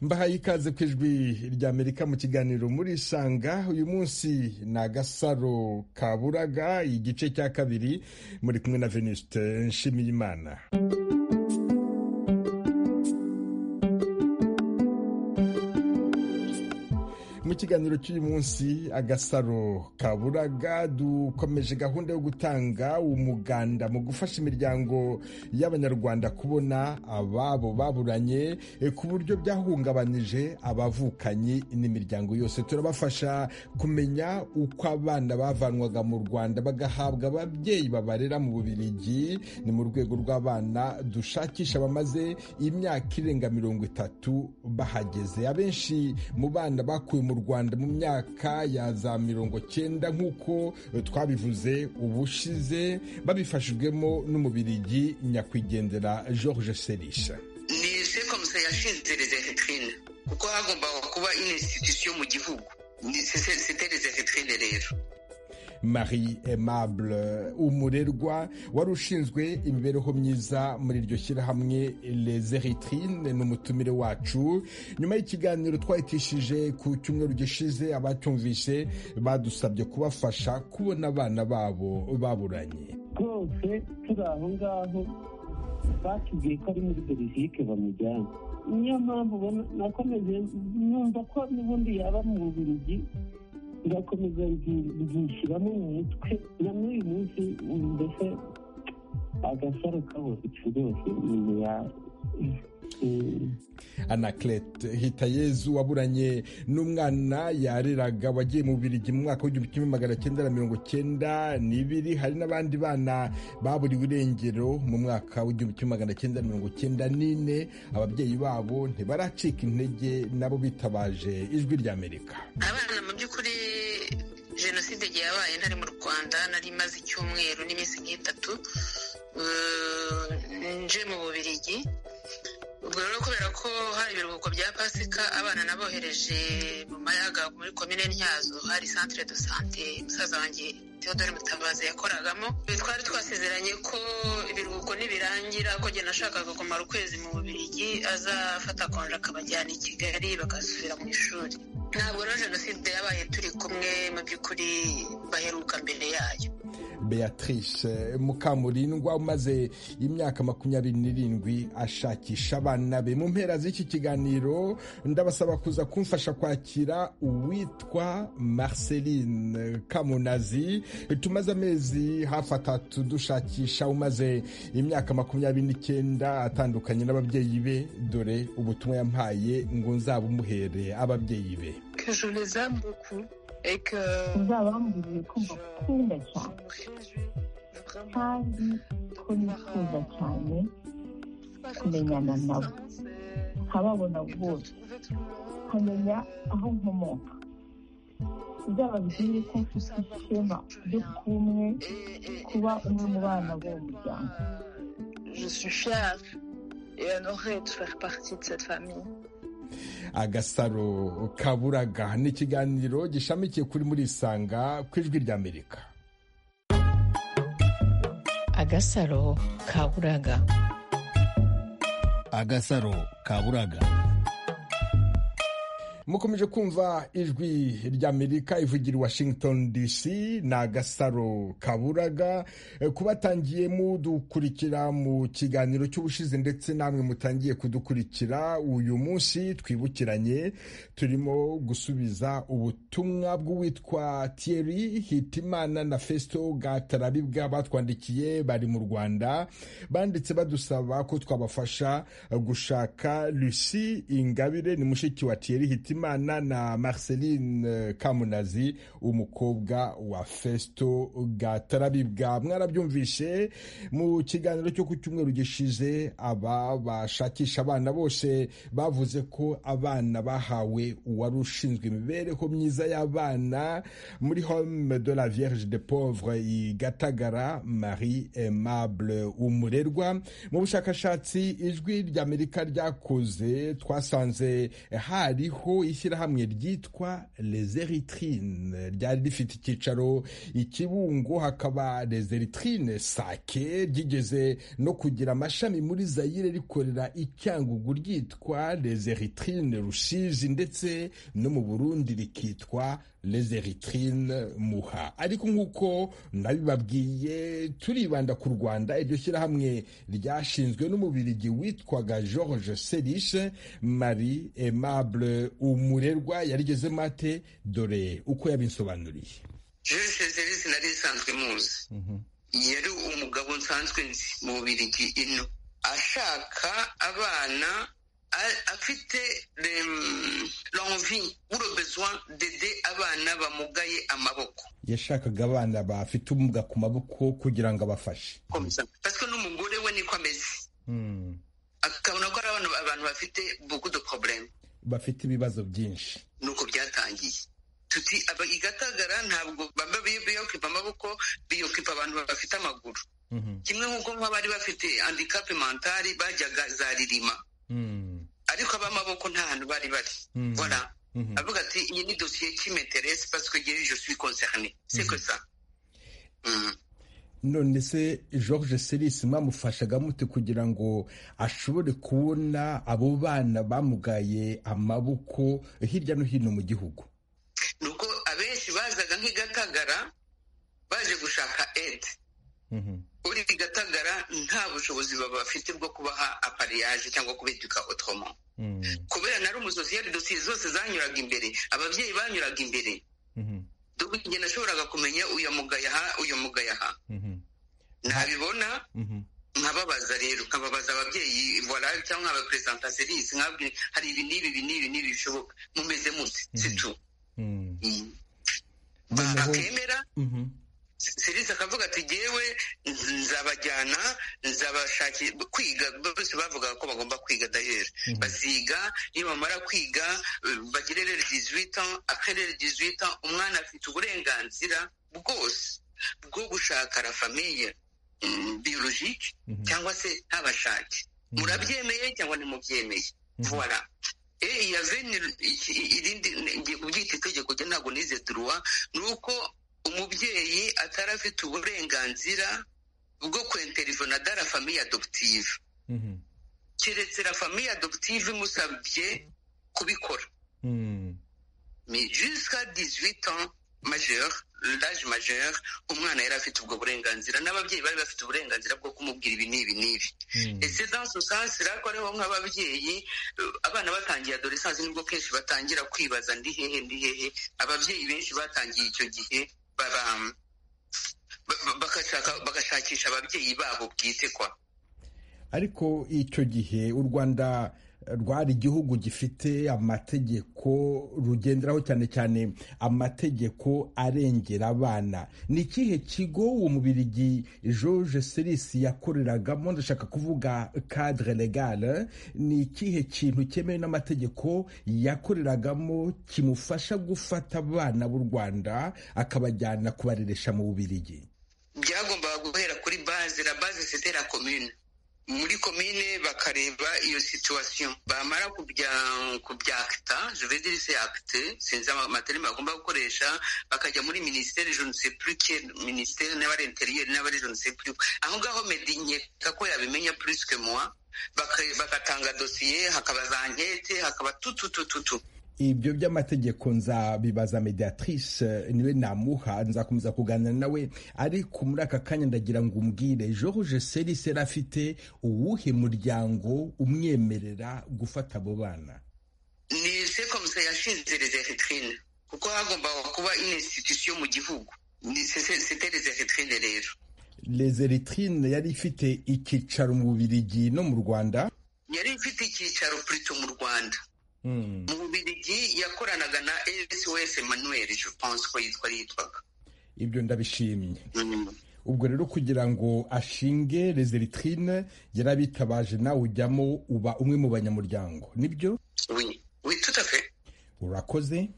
mbahaye ikaze ku ijwi ry'amerika mu kiganiro muri sanga uyu munsi ni agasaro kaburaga igice cya kabiri muri kumwe na venuste nshimiyimana mu kiganiro cy'uyu munsi agasaro kaburaga dukomeje gahunda yo gutanga umuganda mu gufasha imiryango y'abanyarwanda kubona ababo baburanye ku buryo byahungabanije abavukanyi n'imiryango yose turabafasha kumenya uko abana bavanwaga mu rwanda bagahabwa ababyeyi babarera mu bubirigi ni mu rwego rw'abana dushakisha bamaze imyaka irenga mirongo itatu bahageze abenshi mu bana bakuwe mu rwanda mu myaka ya za mirongo cyenda nk'uko twabivuze ubushize babifashijwemo n'umubirigi nyakwigendera george serisha ni sekomuse yashinze rezefetrine kuko hagombaga kuba inisititusiyo mu gihugu sete rezefetrine rero marie aimable umurerwa wari ushinzwe imibereho myiza muri iryo shyirahamwe les eritrine ni umutumire wacu nyuma y'ikiganiro twahitishije ku cyumweru gishize abacyumvise badusabye kubafasha kubona abana babo baburanye rwose turi aho ngaho batubwiye ko ari muri belgique bamujyana niyo mpamvu nakomeje numva ko n'ubundi yaba mu bubiligi birakomeza byishyiramo mu mutwe na n'uyu munsi mbese agasaro kabo rwose ni ya anaclet hitayezu waburanye n'umwana yareraga wagiye mu birigi mu mwaka w'igihumbi kimwe magana cyenda na mirongo cyenda n'ibiri hari n'abandi bana baburiwe irengero mu mwaka w'igihumbi kimwe magana cyenda na mirongo cyenda n'ine ababyeyi babo ntibaracika intege nabo bitabaje ijwi ry'amerika abana mu by'ukuri jenoside igihe yabaye ntari mu rwanda nari imaze icyumweru n'iminsi nk'itatu nje mu bubirigi ubwo rero kubera ko hari ibiruhuko bya pasika abana nabohereje mu mayaga muri komine ntyazo hari santire do sante musaza wanjye theodore mutabazi yakoragamo twari twasezeranye ko ibiruhuko nibirangira ko njye nashakaga kumara ukwezi mu bubirigi azafata konje akabajyana i kigali bagasubira mu ishuri ntabwo rero jenoside yabaye turi kumwe mu by'ukuri baheruka mbere yayo beatrice mukamurindwa umaze imyaka makumyabiri n'irindwi ashakisha abana be mu mpera z'iki kiganiro ndabasaba kuza kumfasha kwakira uwitwa marceline kamunazi tumaze amezi hafi atatu dushakisha umaze imyaka makumyabiri n'icyenda atandukanye n'ababyeyi be dore ubutumwa yampaye ngo nzabumuhere ababyeyi be uzabamburiye ko mbakunda cyane kandi ko nifuza cyane kumenyana nabo nkababona bose nkamenya aho nkomoka uzababwire ko mfite ishema ryo kuba umwe kuba umwe mu bana b'uwo muryango Je suis fière et honorée de faire partie de cette famille. agasaro kaburaga ni ikiganiro gishamikiye kuri muri isanga ku ijwi ry'amerika agasaro kaburaga agasaro kaburaga mukomeje kumva ijwi ry'amerika ivugira i washington dc ni agasaro kaburaga kubatangiye mudukurikira mu kiganiro cy'ubushize ndetse namwe mutangiye kudukurikira uyu munsi twibukiranye turimo gusubiza ubutumwa bw'uwitwa thierry hitimana na festo gatarabibwa batwandikiye bari mu rwanda banditse badusaba ko twabafasha gushaka lucy ingabire ni mushiki wa thierry hitimana imana na marceline kamunazi umukobwa wa festo gatarabibwa mwarabyumvishe mu kiganiro cyo ku cyumweru gishize aba bashakisha abana bose bavuze ko abana bahawe uwari ushinzwe imibereho myiza y'abana muri home de la vierge de pauvre i gatagara marie aimable umurerwa mu bushakashatsi ijwi ry'amerika ryakoze twasanze hariho y'ishyirahamwe ryitwa les eritrines ryari rifite icyicaro i Kibungo hakaba les eritrines sake ryigeze no kugira amashami muri Zaire rikorera i Cyangugu ryitwa les eritrines Rusizi ndetse no mu Burundi rikitwa les eritrines muha ariko nk'uko nabibabwiye turibanda ku rwanda iryo shyirahamwe ryashinzwe n'umubirigi witwaga george serishe marie aimable umurerwa yarigezemo ate dore uko yabinsobanuriye george serishe nari isanzwe muzi yari umugabo nsanzwe nzi mu bubirigi ino ashaka abana afite l'envie ou le besoin d'aider abana bamugaye amaboko yashakaga abana bafite ubumuga ku maboko kugira ngo abafashe parce que n'umugore we niko ameze akabona ko ari abantu bafite beaucoup de problème bafite ibibazo byinshi nuko byatangiye tuti igatagara ntabwo baba biyokipa amaboko biyokipa abantu bafite amaguru kimwe nk'uko nk'abari bafite handikape mentari bajyaga za ririma ariko ab'amaboko nta hantu bari bari bora avuga ati iyi ni dosiye cy'imeteresi pasiko igihe je suis concerné c'est que ça none se george serisi mwamufashaga mute kugira ngo ashobore kubona abo bana bamugaye amaboko hirya no hino mu gihugu nuko abenshi bazaga nk'igatagara baje gushaka ede uri igatagara nta bushobozi baba bafite bwo kubaha apariyaje cyangwa kubituka otomo kubera nari umusosiyeri dosiye zose zanyuraga imbere ababyeyi banyuraga imbere dore igihe nashoboraga kumenya uyu mugayaha uyu mugayaha ntabibona nkababaza rero nkababaza ababyeyi cyangwa abaperesantaserisi nkabwira hari ibi n'ibi ibi n'ibi n'ibi bishoboka mumeze mute situ bakemera serisi akavuga ati ngewe nzabajyana nzabashakira kwiga bose bavugaga ko bagomba kwiga dayeri baziga iyo bamara kwiga bagire rero dizwita akarere dizwita umwana afite uburenganzira bwose bwo gushaka la famiye biyologike cyangwa se ntabashake murabyemeye cyangwa ntimubyemeye vuba yaveni irindi ngiye kubyita itegeko rye ntabwo nize duruwa ni uko umubyeyi atari afite uburenganzira bwo kwenterivona da la famiye adoputive keretse la famiye adoputive imusabye kubikora jusika dizwita majeur laje majeur umwana yari afite ubwo burenganzira n'ababyeyi bari bafite uburenganzira bwo kumubwira ibi n'ibi n'ibi ese dans sens rako ariho nk'ababyeyi abana batangiye adoresansi nibwo kenshi batangira kwibaza ndi hehe ndi hehe ababyeyi benshi batangiye icyo gihe bagashakisha ababyeyi babo bwite kwa ariko icyo gihe u rwanda rwari igihugu gifite amategeko rugenderaho cyane cyane amategeko arengera abana ni ikihe kigo uwo mubirigi george serisi yakoreragamo ndashaka kuvuga cadre legale ni ikihe kintu cyemewe n'amategeko yakoreragamo kimufasha gufata abana b'u rwanda akabajyana kubareresha mu bubirigi byagombaga guhera kuri baze la baze c'était la commune muri komine bakareba iyo situwasiyo bamara kubyakita juvediri se akite sinzi amaterima bagomba gukoresha bakajya muri minisiteri jenise purike minisiteri n'abari interiyeri n'abari jenise purike aho ngaho medi nkeka ko yabimenya purisike muwa bagatanga dosiye hakaba za nkete hakaba tututututu ibyo by'amategeko nzabibaza mediatrice niwe namuha nzakomeza kuganira nawe ariko muri aka kanya ndagira ngo umbwire george serise yari afite uwuhe muryango umwemerera gufata abo bana ni sekomuse yashinze rezeritrine kuko hagombaga kuba inisititusiyo mu gihugu sete rezeritrine rero rezeritrine yari ifite icyicaro mu bubirigi no mu rwanda yari ifite icyicaro purito mu rwanda mu bubirigi yakoranaga na sos manuel je pense ko yitwa yitwaga ibyo ndabishimye ubwo rero kugira ngo ashinge rezeritrine yarabitabaje nawe ujyamo uba umwe mu banyamuryango nibyo witutafe urakoze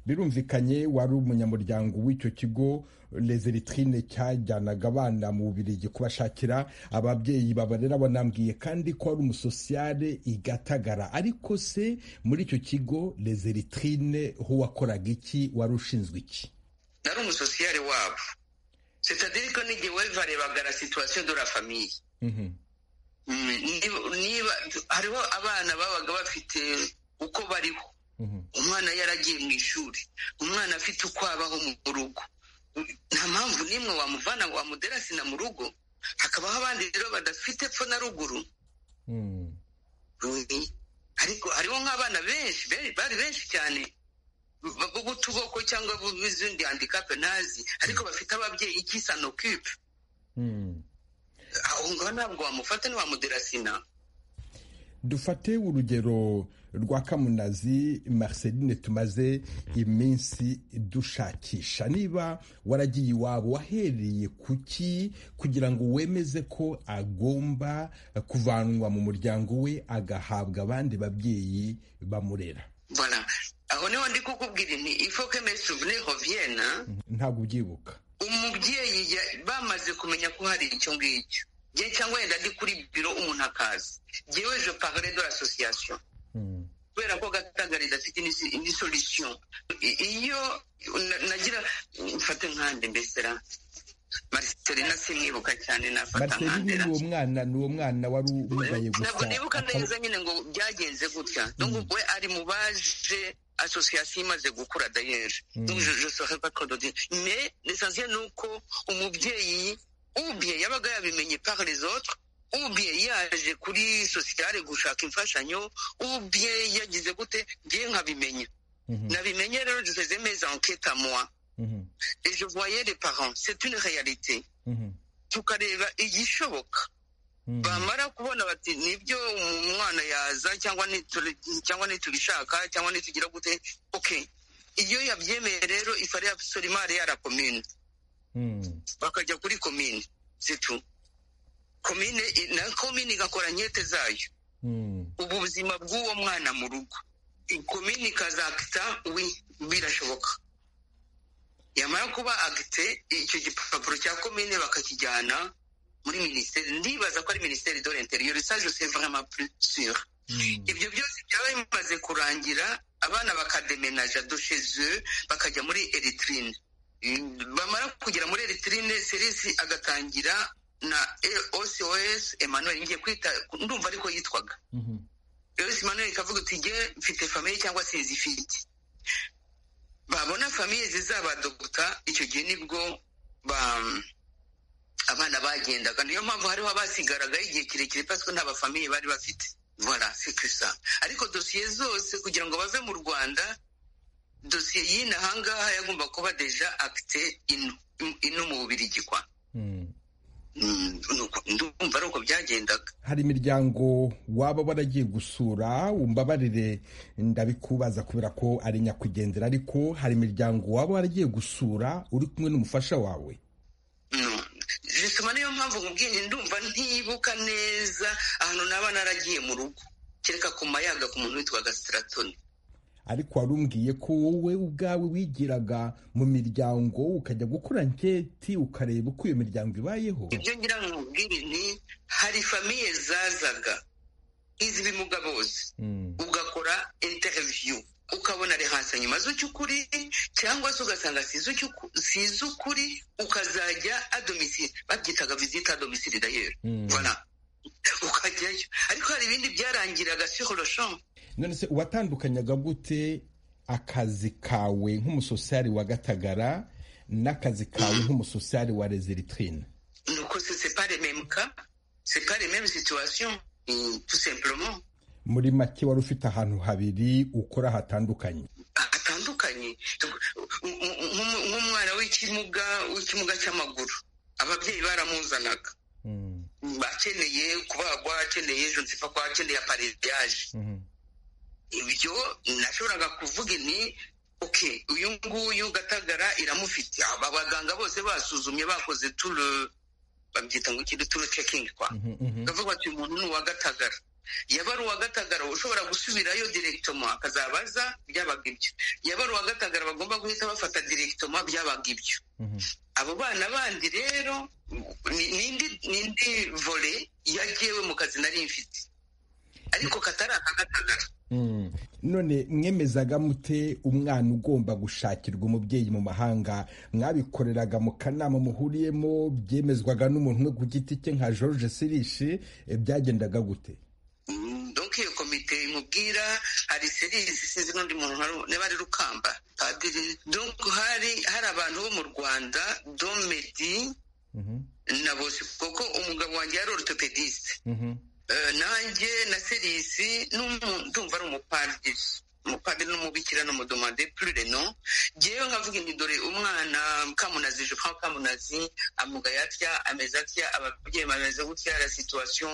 birumvikanye wari umunyamuryango w'icyo kigo lezeritrine cyajyanaga abana mu bubirigi kubashakira ababyeyi babarera banambwiye kandi ko ari umusosiyale igatagara ariko se muri icyo kigo lezeritrine ho wakoraga iki wari ushinzwe iki nari umusosiyale wabo sitadiri ko n'igihe warebaga la situwasiyo de la famiye niba hariho abana babaga bafite uko bariho umwana yaragiye mu ishuri umwana afite uko abaho mu rugo nta mpamvu n'imwe wamuvana wamudera sina mu rugo hakabaho abandi rero badafite epfo na ruguru ariko hariho nk'abana benshi bari benshi cyane b'utuboko cyangwa b'izindi handikape ntazi ariko bafite ababyeyi ikisanokipe aho ngaho ntabwo wamufata ntiwamudera sina dufate urugero rwa kamunazi Marceline tumaze iminsi dushakisha niba waragiye iwabo wahereye kuki kugira ngo wemeze ko agomba kuvanwa mu muryango we agahabwa abandi babyeyi bamurera aho niho ndi kukubwira nti ifoke mesuvune hoviyena ntabwo ubyibuka umubyeyi bamaze kumenya ko hari icyo ngicyo njye cyangwa wenda ndi kuri biro umuntu akazi njyewe je parle de l'association kubera ko gatagara idafite indi solution iyo nagira mfate nkande mbese ra marcelina simwibuka cyane nafata marcelina nkande ni uwo mwana ni uwo mwana wari umugaye gusa ntabwo nibuka neza nyine ngo byagenze gutya donc we ari mu baje association imaze gukura dayeri donc je saurais pas trop dire mais l'essentiel ni uko umubyeyi ubiye yabaga yabimenye par les autres ubiye yaje kuri sosiyale gushaka imfashanyo ubiye yagize gute ngiye nkabimenya nabimenye rero duseze meza enquête moi et je voyais les parents c'est une réalité tukareba igishoboka bamara kubona bati nibyo umwana yaza cyangwa cyangwa nitubishaka cyangwa nitugira gute ok iyo yabyemeye rero ifare absolument ya la commune bakajya kuri komine situ komine na komine igakora nkete zayo ubu buzima bw'uwo mwana mu rugo komine ikazakita we birashoboka yamara kuba agite icyo gipapuro cya komine bakakijyana muri minisiteri ndibaza ko ari minisiteri do l'interieur ça je sais vraiment plus sûr ibyo byose byaba bimaze kurangira abana bakademenaja do chez eux bakajya muri eritrine bamara kugera muri eritirine serisi agatangira na osos emmanuel ngiye kwita ndumva ariko yitwaga eos emmanuel ikavuga uti nge mfite famiye cyangwa sinzifite babona famiye zizabadogota icyo gihe nibwo abana bagendaga niyo mpamvu hariho abasigaraga igihe kirekire pasiko nta bafamiye bari bafite voilà c'est que ça ariko dosiye zose kugira ngo bave mu rwanda dosiye y'ino ahangaha yagomba kuba deja akite ino mu bubirigi kwa ndumva ari uko byagendaga hari imiryango waba waragiye gusura umbabarire ndabikubaza kubera ko ari nyakugendera ariko hari imiryango waba waragiye gusura uri kumwe n'umufasha wawe bisoma niyo mpamvu mubwiye ndumva ntibuka neza ahantu naba naragiye mu rugo kereka ku mayaga ku muntu witwaga sitaratoni ariko wari umbwiye ko wowe ubwawe wigiraga mu miryango ukajya gukora nketi ukareba uko iyo miryango ibayeho ibyo ngira ngo mubwire ni hari famiye zazaga nk'iz'ibimuga bose ugakora interiviyu ukabona rehanse nyuma z'ukuri cyangwa se ugasanga si iz'ukuri ukazajya adomisire babyitaga vizita adomisire dayeri ukajyayo ariko hari ibindi byarangiraga siholoshomu none se watandukanyaga gute akazi kawe nk'umusosiyari wa gatagara n'akazi kawe nk'umusosiyari wa rezeritrine nuko se pare memuka se pare memu situwasiyo tu sempuroma muri make wari ufite ahantu habiri ukora hatandukanye hatandukanye nk'umwana w'ikimuga w'ikimuga cy'amaguru ababyeyi baramuzanaga akeneye kubagwa akeneye ejo nziva ko akeneye apareyaje ibyo nashoboraga kuvuga ni oke uyu nguyu gatagara iramufite abaganga bose basuzumye bakoze turu babyita ngo ikindi turu cekingi kwa bavuga bati uyu muntu ni uwa gatagara yaba ari uwa gatagara ushobora gusubirayo direkitoma akazabaza byabaga ibyo yaba ari uwa gatagara bagomba guhita bafata direkitoma byabaga ibyo abo bana bandi rero ni indi vore yagewe mu kazi nari mfite ariko katari aka gatagara none mwemezaga mute umwana ugomba gushakirwa umubyeyi mu mahanga mwabikoreraga mu kanama muhuriyemo byemezwaga n'umuntu umwe ku giti cye nka george sirishi byagendaga gute doke iyo komite imubwira hari serisi sinzi n'undi muntu niba ari rukamba padiri doke hari hari abantu bo mu rwanda domedi na bose kuko umugabo wanjye yari orutopedisite nanjye na serisi ndumva ari umupadiri umupadiri n'umubikira n'umudumande purino ngewe nkavuga ni dore umwana kamunazi jean kamunazi amugaye atya ameze atya ababyeyi bameze gutya la situwasiyo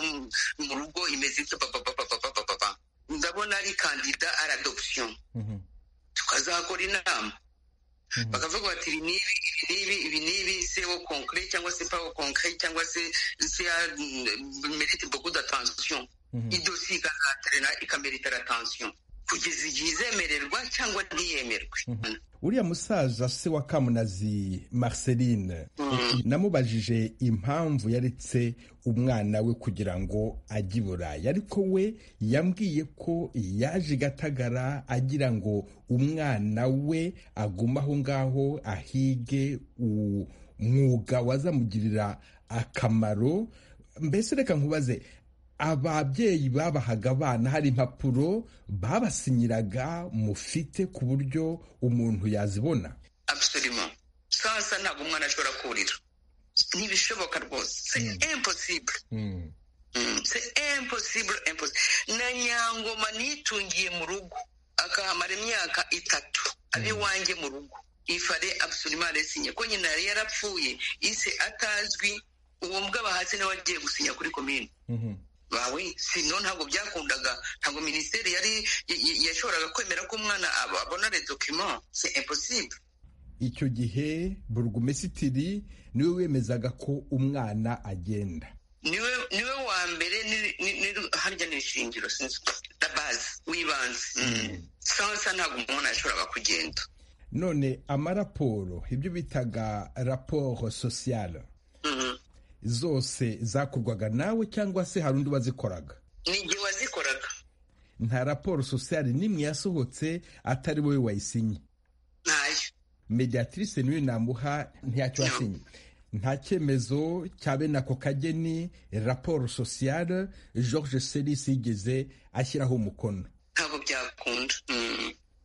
mu rugo imeze ityo papapapapapapa ndabona ari kandida aradopsiyo tukazakora inama bakavuga bati ibi n'ibi n'ibi ibi n'ibi se wo konkire cyangwa se pawo konkire cyangwa se se ya merite beaucoup d'attention idosiye ikazaterera ikameritera attention kugeza igihe izemererwa cyangwa ntiyemerwe uriya musaza se wa kamunazi marceline namubajije impamvu yaretse umwana we kugira ngo ajye i burayi ariko we yambwiye ko yaje gatagara agira ngo umwana we aguma aho ngaho ahige umwuga wazamugirira akamaro mbese reka nkubaze ababyeyi babahaga abana hari impapuro babasinyiraga mufite ku buryo umuntu yazibona absolument sasa ntabwo umwana ashobora kurira ntibishoboka rwose impossible impossible na nyangoma nitungiye mu rugo akahamara imyaka itatu abe iwanjye mu rugo ifare absolument resinye ko nyina yari yarapfuye ise atazwi uwo mbwa bahasi nawe agiye gusinya kuri komine bawe sino ntabwo byakundaga ntabwo minisiteri yari yashoboraga kwemera ko umwana abona redokima se imposible icyo gihe burugumesitiri niwe wemezaga ko umwana agenda niwe niwe wa mbere harya ni ishingiro sinzi na bazi w'ibanze sansa ntabwo umuntu yashoboraga kugenda none amaraporo ibyo bitaga raporo sosiyale zose zakorwaga nawe cyangwa se hari undi wazikoraga ni igihe wazikoraga nta raporo sosiyali n'imwe yasohotse atari wowe wayisinye ntayo mediatrice niwe namuha ntacyo wasinye nta cyemezo cya bene ako kageni raporo sosiyale george serisi yigeze ashyiraho umukono ntabwo byakunda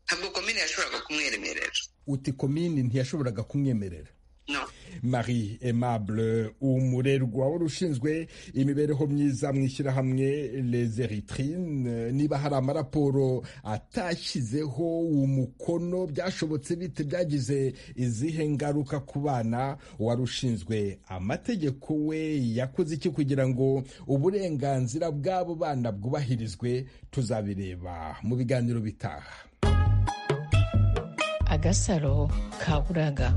ntabwo komini yashoboraga kumweremerera uti komini ntiyashoboraga kumwemerera No. marie aimable umurerwa wari ushinzwe imibereho myiza mu ishyirahamwe les eritrine niba hari amaraporo atashyizeho umukono byashobotse bite byagize izihe ngaruka ku bana wari ushinzwe amategeko we yakoze iki kugira ngo uburenganzira bw'abo bana bwubahirizwe tuzabireba mu biganiro bitaha agasaro kaburaga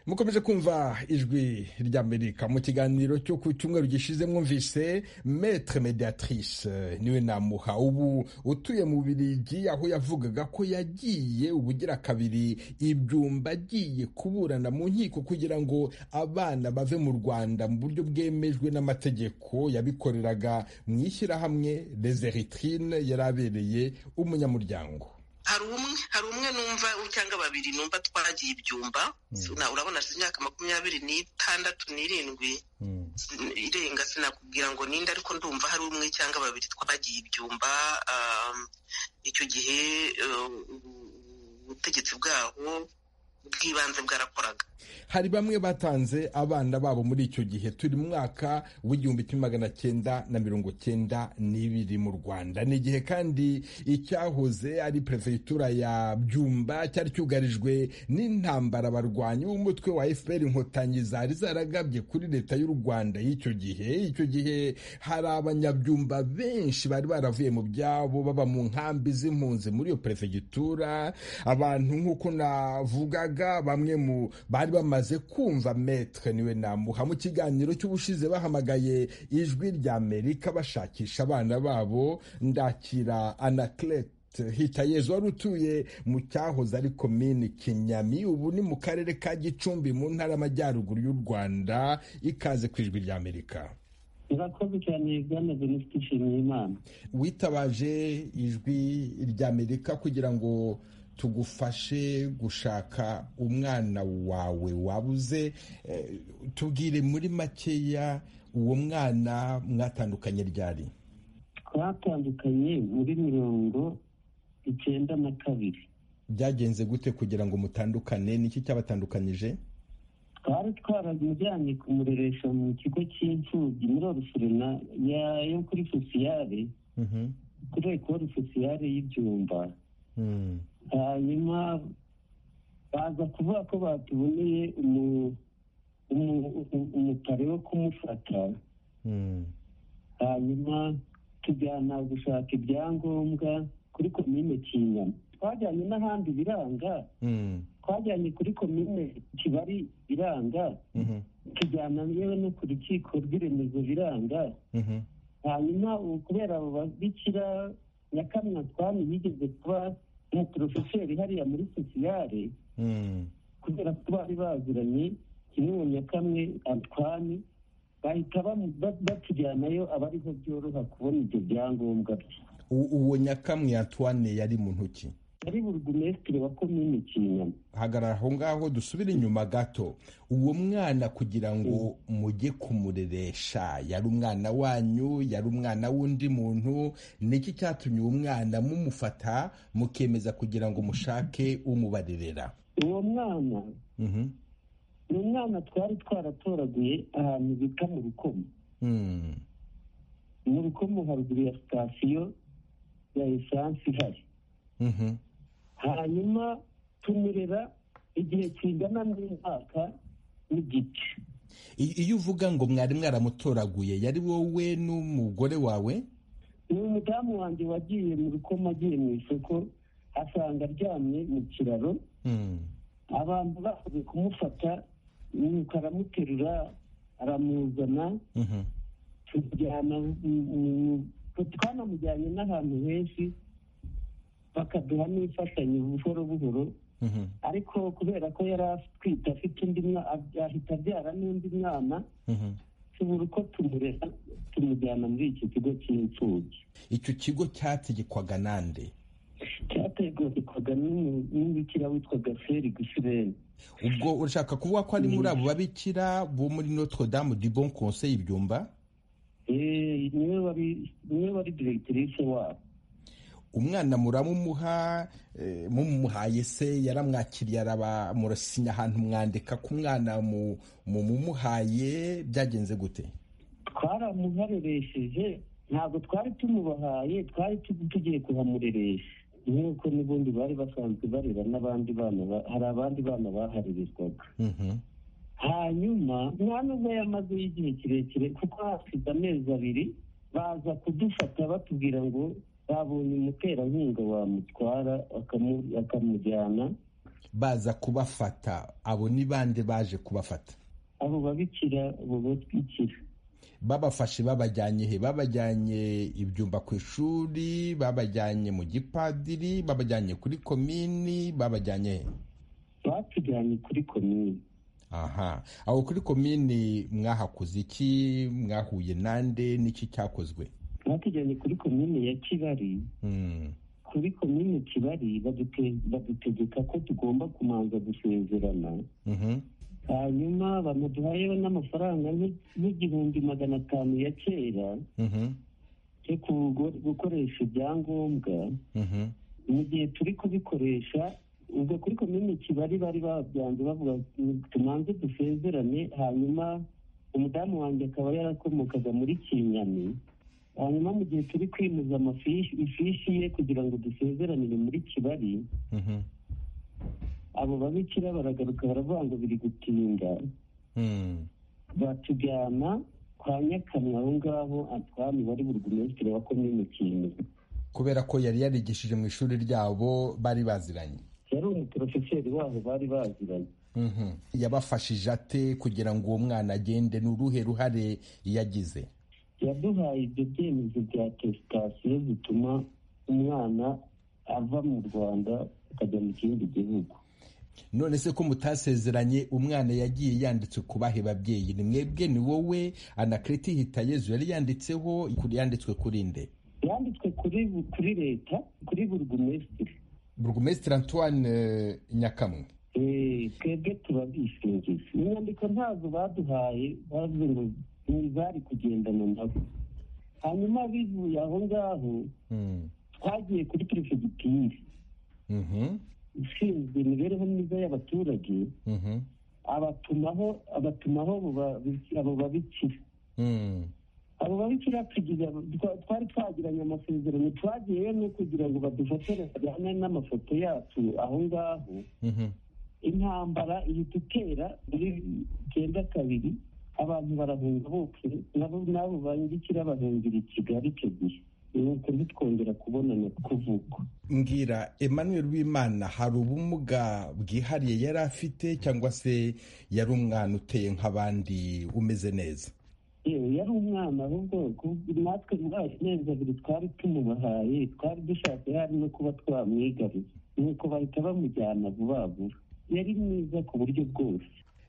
mukomeje kumva ijwi ry'amerika mu kiganiro cyo ku cyumweru gishize mwumvise metre mediatrice niwe namuha ubu utuye mu birigi aho yavugaga ko yagiye ubugira kabiri ibyumba agiye kuburana mu nkiko kugira ngo abana bave mu rwanda mu buryo bwemejwe n'amategeko yabikoreraga mu ishyirahamwe rezeritrine yari abereye umunyamuryango hari umwe hari umwe numva cyangwa babiri numva twagiye ibyumba urabona hashize imyaka makumyabiri n'itandatu n'irindwi irenga sinakubwira ngo ninde ariko ndumva hari umwe cyangwa babiri twagiye ibyumba icyo gihe ubutegetsi bwaho bw'ibanze bwarakoraga hari bamwe batanze abana babo muri icyo gihe turi mu mwaka w'igihumbi kimwe magana cyenda na mirongo cyenda n'ibiri mu rwanda ni igihe kandi icyahoze ari perefegitura ya byumba cyari cyugarijwe n'intambara barwanya umutwe wa fpr inkotanyi zari zaragabye kuri leta y'u rwanda y'icyo gihe icyo gihe hari abanyabyumba benshi bari baravuye mu byabo baba mu nkambi z'impunzi muri iyo perefegitura abantu nk'uko navugaga Kaburaga bamwe mu bari bamaze kumva metre niwe namuha mu kiganiro cy'ubushize bahamagaye ijwi rya Amerika bashakisha abana babo ndakira Anaclet hitayezu wari utuye mu cyahoze ari komini kinyami ubu ni mu karere ka gicumbi mu ntara y'amajyaruguru y'u rwanda ikaze ku ijwi rya amerika murakoze cyane bwana venuste nshimiyimana witabaje ijwi rya amerika kugira ngo tugufashe gushaka umwana wawe wabuze tubwire muri makeya uwo mwana mwatandukanye ryari twatandukanye muri mirongo icyenda na kabiri byagenze gute kugira ngo mutandukane niki cyabatandukanyije twari twaramujyanye kumureresha mu kigo cy'imfubyi muri orusorena yo kuri sosiyare kuri ekoro sosiyare y'ibyumba hanyuma baza kuvuga ko batuboneye umutari wo kumufata hanyuma tujyana gushaka ibyangombwa kuri komine kinyama twajyanye n'ahandi biranga twajyanye kuri komine kibari biranga tujyana yewe no ku rukiko rw'iremezo biranga hanyuma ubu kubera abo babikira nyakamwe twami yigeze kuba umuporofeseri hariya muri sosiyare kubera ko bari baziranye kimwe mu nyakamwe antwani bahita batujyanayo aba ariho byoroha kubona ibyo byangombwa bye uwo nyakamwe antoine yari mu ntoki yari burugumesitiri wa komini kinyama hagarara aho ngaho dusubire inyuma gato uwo mwana kugira ngo mujye kumureresha yari umwana wanyu yari umwana w'undi muntu niki cyatumye uwo mwana mumufata mukemeza kugira ngo mushake umubarerera uwo mwana ni umwana twari twaratoraguye ahantu bita mu rukomo mu rukomo haruguru ya sitasiyo ya esanse ihari hanyuma tumurera igihe kingana n'umwaka n'igice iyo uvuga ngo mwari mwaramutoraguye yari wowe n'umugore wawe ni umudamu wanjye wagiye mu rukomo agiye mu isoko asanga aryamye mu kiraro abantu bakoze kumufata nuko aramuterura aramuzana tujyana twanamujyanye n'ahantu henshi bakaduha n'imfashanyo buhoro buhoro ariko kubera ko yari atwite afite undi ahita abyara n'undi mwana tubura uko tumurera tumujyana muri iki kigo cy'imfubyi icyo kigo cyategekwaga nande cyategekwaga n'umubikira witwaga feri gusireni ubwo urashaka kuvuga ko ari muri abo babikira bo muri notre dame du bon conseil ibyumba niwe wari diregitirise wabo umwana muramumuha mumuhaye se yaramwakiriye arabamurasinya ahantu mwandika ku mwana mumuhaye byagenze gute twaramuhareresheje ntabwo twari tumubahaye twari tugiye kuhamureresha nk'uko n'ubundi bari basanzwe barera n'abandi bana hari abandi bana baharererwaga hanyuma nta nubwo yamazeho igihe kirekire kuko hafite amezi abiri baza kudufata batubwira ngo babonye umuterankunga wamutwara akamujyana baza kubafata abo ni bande baje kubafata abo babikira abo batwikira babafashe babajyanye he babajyanye ibyumba ku ishuri babajyanye mu gipadiri babajyanye kuri komini babajyanye he batujyanye kuri komini aha aho kuri komini mwahakoze iki mwahuye nande n'iki cyakozwe batujyanye kuri komini ya kibari kuri komini kibari badutegeka ko tugomba kumanza gusezerana hanyuma bamuduhayeho n'amafaranga n'igihumbi magana atanu ya kera yo gukoresha ibyangombwa mu gihe turi kubikoresha ubwo kuri komini kibari bari babyanze bavuga tumanze dusezerane hanyuma umudamu wanjye akaba yarakomokaga muri kinyami hanyuma mu gihe turi kwimuza ifishi ye kugira ngo dusezeranire muri kibari abo babikira baragaruka baravuga ngo biri gutinda batujyana kwa nyakamwe aho ngaho atwami wari burugumesitiri wa komini kintu kubera ko yari yarigishije mu ishuri ryabo bari baziranye yari umuporofeseri wabo bari baziranye yabafashije ate kugira ngo uwo mwana agende ni uruhe ruhare yagize yaduhaye ibyo byemezo bya tesitasiyo bituma umwana ava mu rwanda akajya mu kindi gihugu none se ko mutasezeranye umwana yagiye yanditse ku bahe babyeyi ni mwebwe ni wowe anakarita hitayezu yari yanditseho yanditswe kuri nde yanditswe kuri leta kuri burugumesitiri burugumesitiri antoine nyakamwe twebwe turabishingiza inyandiko ntabwo baduhaye bavuze ngo ntibari kugendana nabo hanyuma bivuye aho ngaho twagiye kuri perefegitire ushinzwe imibereho myiza y'abaturage abatumaho abatumaho abo babikira abo babikira twari twagiranye amasezerano twagiyeyo no kugira ngo badufashanye bajyane n'amafoto yacu aho ngaho intambara ihita itera muri icyenda kabiri abantu barahunga bose nabo n'abo bandikira bahungira i kigali icyo gihe nuko ntitwongera kubonana kuvugwa mbwira Emmanuel w'imana hari ubumuga bwihariye yari afite cyangwa se yari umwana uteye nk'abandi umeze neza yewe yari umwana ahubwo natwe mwaje neza buri twari tumubahaye twari dushaka hari no kuba twamwigariza nuko bahita bamujyana vuba vuba yari mwiza ku buryo bwose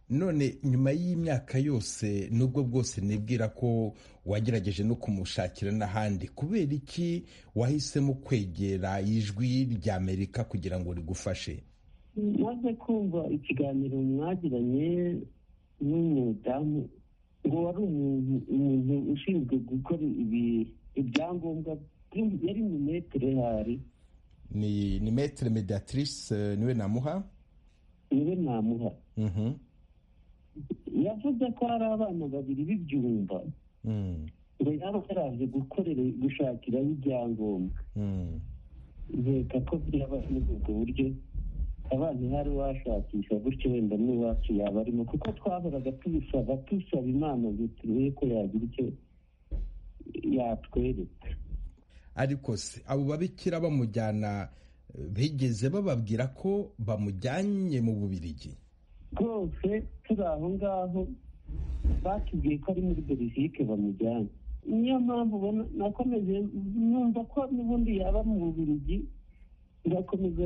none nyuma y'imyaka yose nubwo bwose nibwira ko wagerageje no kumushakira n'ahandi kubera iki wahisemo kwegera ijwi ry'amerika kugira ngo rigufashe maze kumva ikiganiro mwagiranye n'umudamu ngo wari umuntu ushinzwe gukora ibyangombwa yari mu metero hari ni metero mediatrice niwe namuha niwe namuha yavuze ko hari abana babiri b'ibyumba ngo yaba yaraje gukorera gushakiraho ibyangombwa reka ko byaba muri ubwo buryo abana hari washakisha gutyo wenda n'iwacu yaba arimo kuko twahoraga tubisaba tusaba imana ngo turebe ko yagira icyo yatwereka ariko se abo babikira bamujyana bigeze bababwira ko bamujyanye mu bubirigi rwose turi aho ngaho batubwiye ko ari muri belgique bamujyana niyo mpamvu ubona nakomeje numva ko n'ubundi yaba mu bubirigi ngakomeza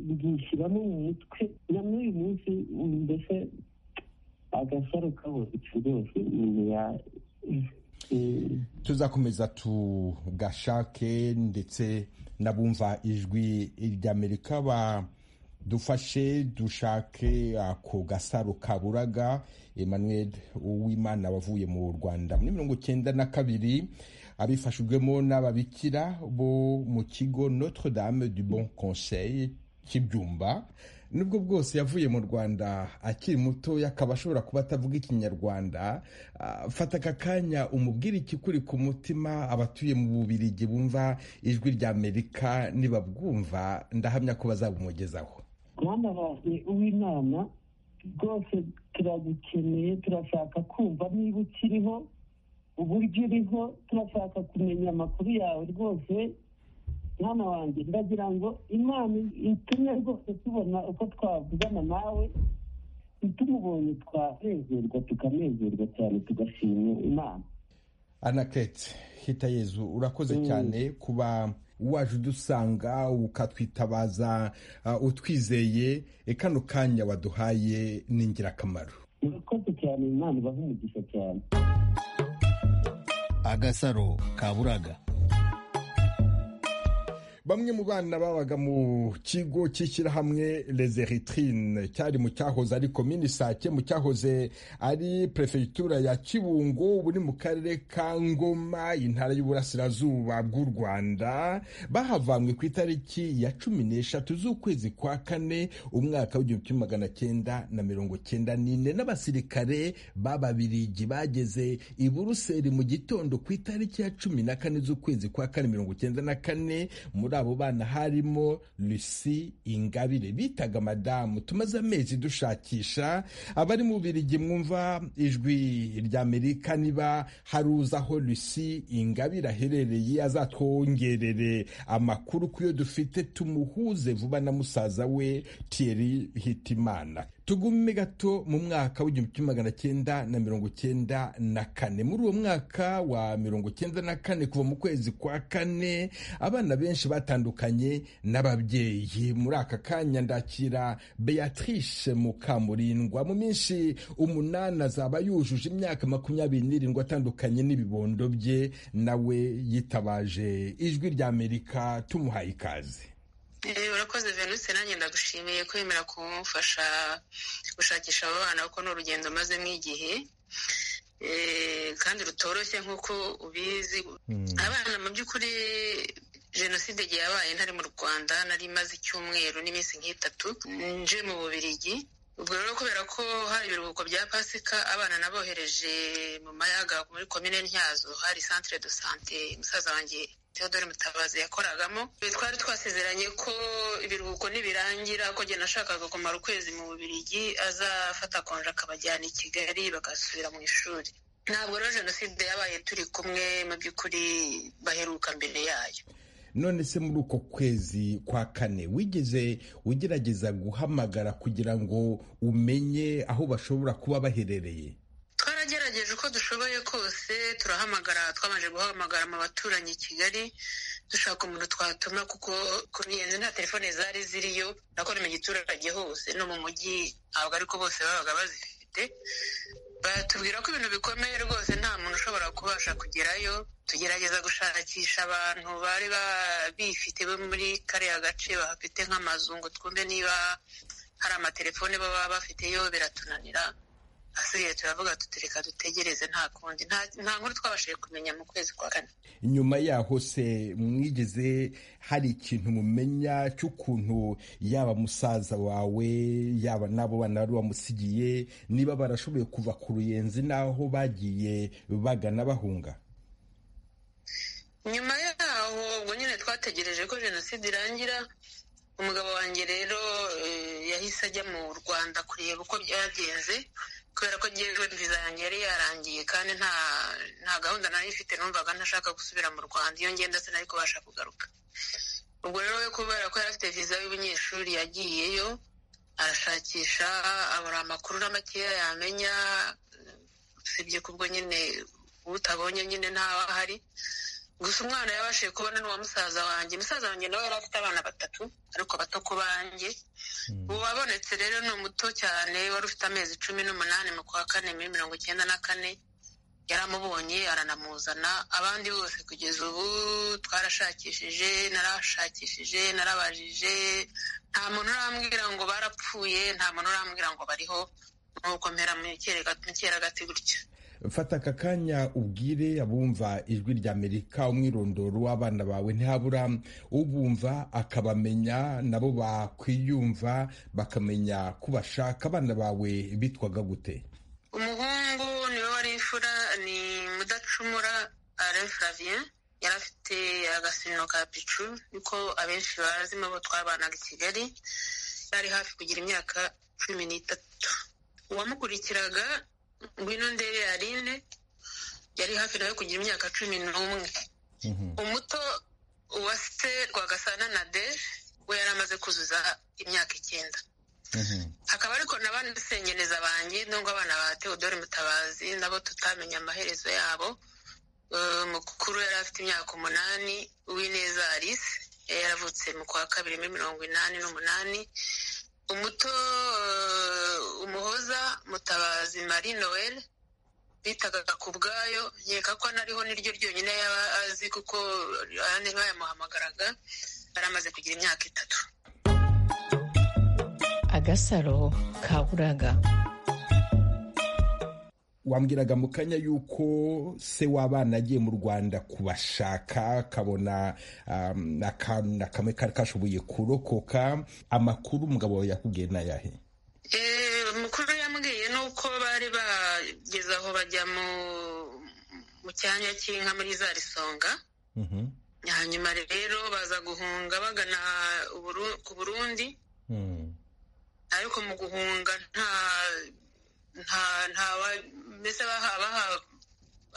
bwishyiramo mu mutwe na n'uyu munsi mbese agasaro kabonetse rwose umuntu ya tuzakomeza tugashake ndetse n'abumva ijwi ry'amerika ba dufashe dushake ako gasaro kaburaga emmanuel uwimana wavuye mu rwanda muri mirongo icyenda na kabiri abifashijwemo n'ababikira bo mu kigo notre dame du bon conseil cy'ibyumba nubwo bwose yavuye mu rwanda akiri mutoya akaba ashobora kuba atavuga ikinyarwanda fata aka kanya umubwire ikikuri ku mutima abatuye mu bubirigi bumva ijwi rya amerika nibabwumva ndahamya ko bazabumugezaho mwana wawe uw'inama rwose turagukeneye turashaka kumva niba ukiriho uburyo uriho turashaka kumenya amakuru yawe rwose mwana wanjye ndagira ngo imana itumye rwose tubona uko twavugana nawe tumubonye twanezerwa tukanezerwa cyane tugashima imana anakete hita yezu urakoze cyane kuba waje udusanga ukatwitabaza utwizeye kano kanya waduhaye ni ingirakamaro urakoze cyane imana ibaha umugisha cyane agasaro kaburaga bamwe mu bana babaga mu kigo cy'ishyirahamwe reseritine cyari mu cyahoze ari komini sake mu cyahoze ari perefegitura ya kibungo ubu ni mu karere ka ngoma intara y'uburasirazuba bw'u rwanda bahavanywe ku itariki ya cumi n'eshatu z'ukwezi kwa kane umwaka w'igihumbi kimwe magana cyenda na mirongo cyenda n'ine n'abasirikare b'ababirigi bageze i buruseli mu gitondo ku itariki ya cumi na kane z'ukwezi kwa kane mirongo cyenda na kane muri muri abo bana harimo Lucy Ingabire bitaga madamu tumaze amezi dushakisha abari mu Bubiligi mwumva ijwi ry'Amerika niba hari uzi aho Lucy Ingabire aherereye azatwongerere amakuru ku yo dufite tumuhuze vuba na musaza we Thierry Hitimana tugume gato mu mwaka w'igihumbi kimwe magana cyenda na mirongo cyenda na kane muri uwo mwaka wa mirongo cyenda na kane kuva mu kwezi kwa kane abana benshi batandukanye n'ababyeyi muri aka kanya ndakira beatrice mukamurindwa mu minsi umunani azaba yujuje imyaka makumyabiri n'irindwi atandukanye n'ibibondo bye nawe yitabaje ijwi rya amerika tumuhaye ikaze urakoze venuse nanjye ndagushimiye kwemera kumufasha gushakisha abo bana kuko ni urugendo mazemo igihe kandi rutoroshye nk'uko ubizi abana mu by'ukuri jenoside igihe yabaye ntari mu rwanda nari imaze icyumweru n'iminsi nk'itatu nje mu bubirigi ubwo rero kubera ko hari ibiruhuko bya pasika abana nabohereje mu mayaga muri komine ntyazo hari santire do sante musaza wanjye Theodore Mutabazi yakoragamo twari twasezeranye ko ibiruhuko nibirangira ko njye nashakaga kumara ukwezi mu Bubiligi azafata konje akabajyana i Kigali bagasubira mu ishuri ntabwo rero jenoside yabaye turi kumwe mu by'ukuri baheruka mbere yayo none se muri uko kwezi kwa kane wigeze ugerageza guhamagara kugira ngo umenye aho bashobora kuba baherereye twarageregeje uko dushoboye kose turahamagara twabanje guhamagara mu baturanyi i kigali dushaka umuntu twatuma kuko kunyenzi nta telefone zari ziriyo nako ni mu giturage hose no mu mujyi ntabwo ariko bose babaga bazifite batubwira ko ibintu bikomeye rwose nta muntu ushobora kubasha kugerayo tugerageza gushakisha abantu bari bifite bo muri kariya gace bahafite nk'amazu ngo twumve niba hari amatelefone baba bafiteyo biratunanira hasigaye turavuga tutereka dutegereze nta kundi nta nkuru twabashije kumenya mu kwezi kwa kane nyuma yaho se mwigeze hari ikintu mumenya cy'ukuntu yaba musaza wawe yaba n'abo bana bari bamusigiye niba barashoboye kuva ku ruyenzi n'aho bagiye bagana bahunga nyuma yaho ubwo nyine twategereje ko jenoside irangira umugabo wanjye rero yahise ajya mu rwanda kureba uko byagenze kubera ko ngewe viza yanjye yari yarangiye kandi nta nta gahunda nari ifite numvaga ntashaka gusubira mu rwanda iyo ngenda sinari kubasha kugaruka ubwo rero we kubera ko yari afite viza y'ubunyeshuri yagiyeyo arashakisha abura amakuru na makeya yamenya usibye ko ubwo nyine utabonye nyine ntawe ahari gusa umwana yabashije kubona n'uwa musaza wanjye musaza wanjye nawe yari afite abana batatu ariko bato ku banjye ubu wabonetse rero ni umuto cyane wari ufite amezi cumi n'umunani mu kwa kane muri mirongo icyenda na kane yaramubonye aranamuzana abandi bose kugeza ubu twarashakishije narashakishije narabajije nta muntu urambwira ngo barapfuye nta muntu urambwira ngo bariho nuko mpera mu gati gutya fata aka kanya ubwire abumva ijwi rya amerika umwirondoro w'abana bawe ntihabura ubumva akabamenya nabo bakwiyumva bakamenya ko bashaka abana bawe bitwaga gute umuhungu niwe wari imfura ni mudacumura alain flavien yari afite agasino ka picu niko abenshi bazimo bo twabanaga i kigali yari hafi kugira imyaka cumi n'itatu uwamukurikiraga ngwino ndebe yarine yari hafi nawe kugira imyaka cumi n'umwe umuto wa se rwagasana na de we yari amaze kuzuza imyaka icyenda hakaba ariko n'abandi sengeneza banjye nubwo abana ba teodore mutabazi nabo tutamenya amaherezo yabo mukuru yari afite imyaka umunani uwineza alice yaravutse mu kwa kabiri muri mirongo inani n'umunani umuto umuhoza mutabazi marie noel bitaga ku bwayo nkeka ko anariho niryo ryonyine yaba azi kuko ayandi bayamuhamagaraga yari amaze kugira imyaka itatu agasaro kaburaga wambwiraga mu kanya y'uko se w'abana agiye mu rwanda kubashaka akabona akantu na kamwe kari kashoboye kurokoka amakuru umugabo wawe yakubwiye n'ayahe amakuru yambwiye ni uko bari bageze aho bajya mu cyanya cy'inka muri za risonga hanyuma rero baza guhunga bagana ku burundi ariko mu guhunga nta nta mbese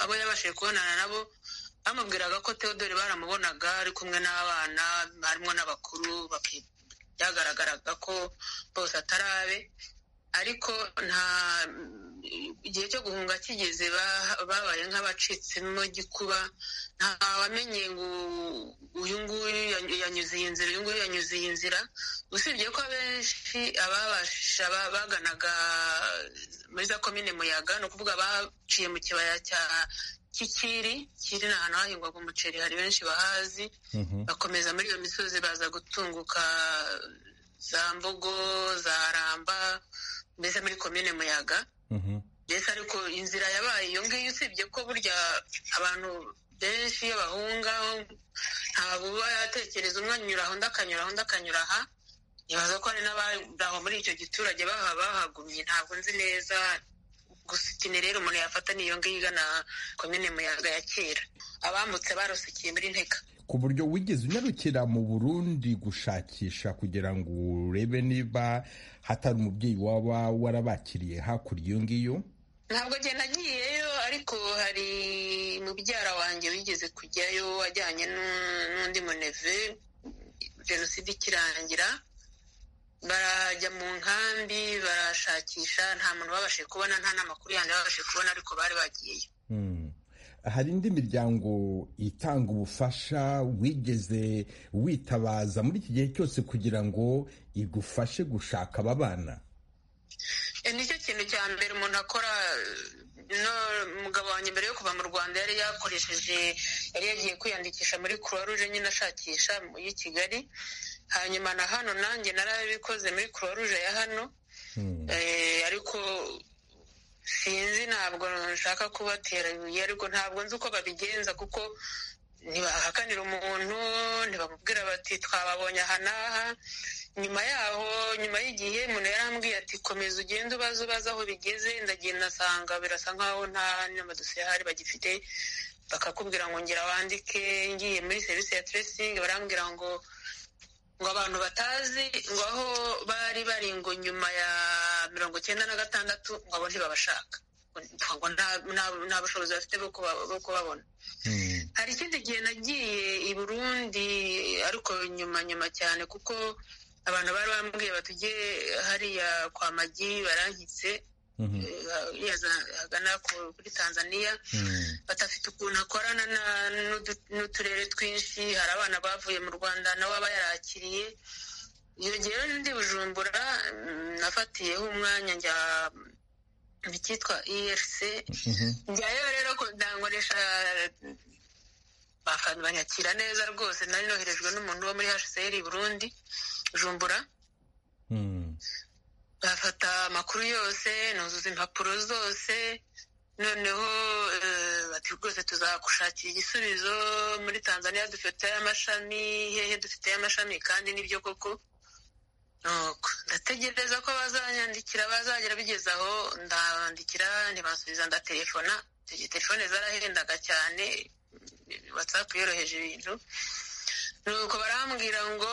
abo yabashije kubonana nabo bamubwiraga ko Theodore baramubonaga ari kumwe n'abana harimo n'abakuru byagaragaraga ko bose atarabe ariko nta igihe cyo guhunga kigeze babaye nk'abacitsemo gikuba nta wamenye ngo uyu nguyu yanyuze iyi nzira uyu nguyu yanyuze iyi nzira usibye ko abenshi ababasha baganaga muri za komine muyaga ni ukuvuga abaciye mu kibaya cya kikiri kiri ni ahantu hahingwaga umuceri hari benshi bahazi bakomeza muri iyo misozi baza gutunguka za mbogo za ramba mbese muri komine muyaga mbese ariko inzira yabaye iyo ngiyo usibye ko burya abantu benshi iyo bahunga ntabwo uba yatekereza umwe anyura aho undi akanyura aho undi akanyura aha ntibaza ko hari n'abari muri icyo giturage bahagumye ntabwo nzi neza gusitina rero umuntu yafata n'iyo ngiyo igana komine muyaga ya kera abambutse barusikiye muri nteka ku buryo wigeze unyarukira mu burundi gushakisha kugira ngo urebe niba hatari umubyeyi waba warabakiriye hakurya iyo ngiyo ntabwo agenda agiyeyo ariko hari mubyara wanjye wigeze kujyayo wajyanye n'undi muneve jenoside ikirangira barajya mu nkambi barashakisha nta muntu babashije kubona nta n'amakuru yandi babashije kubona ariko bari bagiyeyo hari indi miryango itanga ubufasha wigeze witabaza muri iki gihe cyose kugira ngo igufashe gushaka aba bana nicyo kintu cya mbere umuntu akora umugabo wanjye mbere yo kuva mu rwanda yari yakoresheje yari yagiye kwiyandikisha muri croix rouge nyine ashakisha y'i kigali hanyuma na hano nanjye narabikoze muri croix rouge ya hano ariko sinzi ntabwo nshaka kubatera ibuye ariko ntabwo nzi uko babigenza kuko ntibahakanira umuntu ntibamubwira bati twababonye aha n'aha nyuma yaho nyuma y'igihe umuntu yarambwiye ati komeza ugende ubaze ubaze aho bigeze ndagenda nsanga birasa nkaho nta n'amadosiye ahari bagifite bakakubwira ngo ngira wandike ngiye muri serivisi ya teresingi barambwira ngo ngo abantu batazi ngo aho bari bari ngo nyuma ya mirongo icyenda na gatandatu ngo abo ntibabashaka ngo nta bushobozi bafite bwo kubabona hari ikindi gihe nagiye i burundi ariko nyuma nyuma cyane kuko abantu bari bambwiye batujye hariya kwa magi barankitse hagana kuri tanzania badafite ukuntu akorana n'uturere twinshi hari abana bavuye mu rwanda nawe aba yarakiriye iyo ngewe ndi bujumbura nafatiyeho umwanya njya mu cyitwa erc njyayo rero ndangoresha banyakira neza rwose nari noherejwe n'umuntu wo muri hcr burundi bujumbura bafata amakuru yose nuzuza impapuro zose noneho bati rwose tuzagushakira igisubizo muri tanzania dufite amashami hehe dufite amashami kandi nibyo koko ndategereza ko bazanyandikira bazagera bigeze aho ndabandikira ntibasubiza ndatelefona telefone zarahendaga cyane watsapu yoroheje ibintu nuko barambwira ngo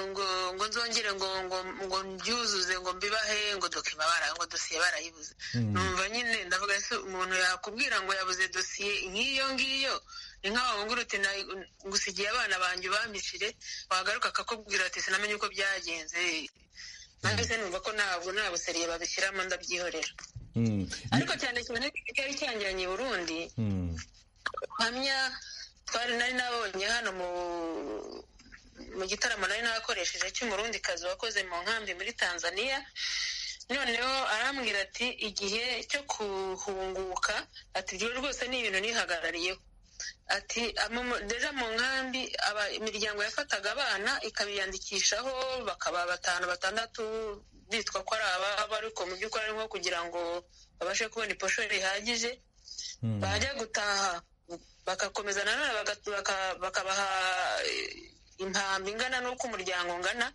ngo ngo nzongere ngo ngo ngo mbyuzuze ngo mbibahe ngo dokima bara ngo dosiye barayibuze numva nyine ndavuga ese umuntu yakubwira ngo yabuze dosiye nk'iyo ngiyo ni nkaho wavuga uti ngusigiye abana banjye ubambishire wagaruka akakubwira ati sinamenye uko byagenze nanjye se numva ko ntabwo nta buseriye babishyiramo ndabyihorera ariko cyane cyane cyari cyangiranye i burundi hamya twari nari nabonye hano mu gitaramo nari nakoresheje cy'umurundikazi wakoze mu nkambi muri tanzania noneho arambwira ati igihe cyo guhunguka ati ibyo rwose ni ibintu nihagarariyeho ati deja mu nkambi imiryango yafataga abana ikabiyandikishaho bakaba batanu batandatu bitwa ko ari ababo ariko mu by'ukuri ari nko kugira ngo babashe kubona iposho rihagije bajya gutaha bagakomeza nanone bakabaha impambi ingana n'uko umuryango ungana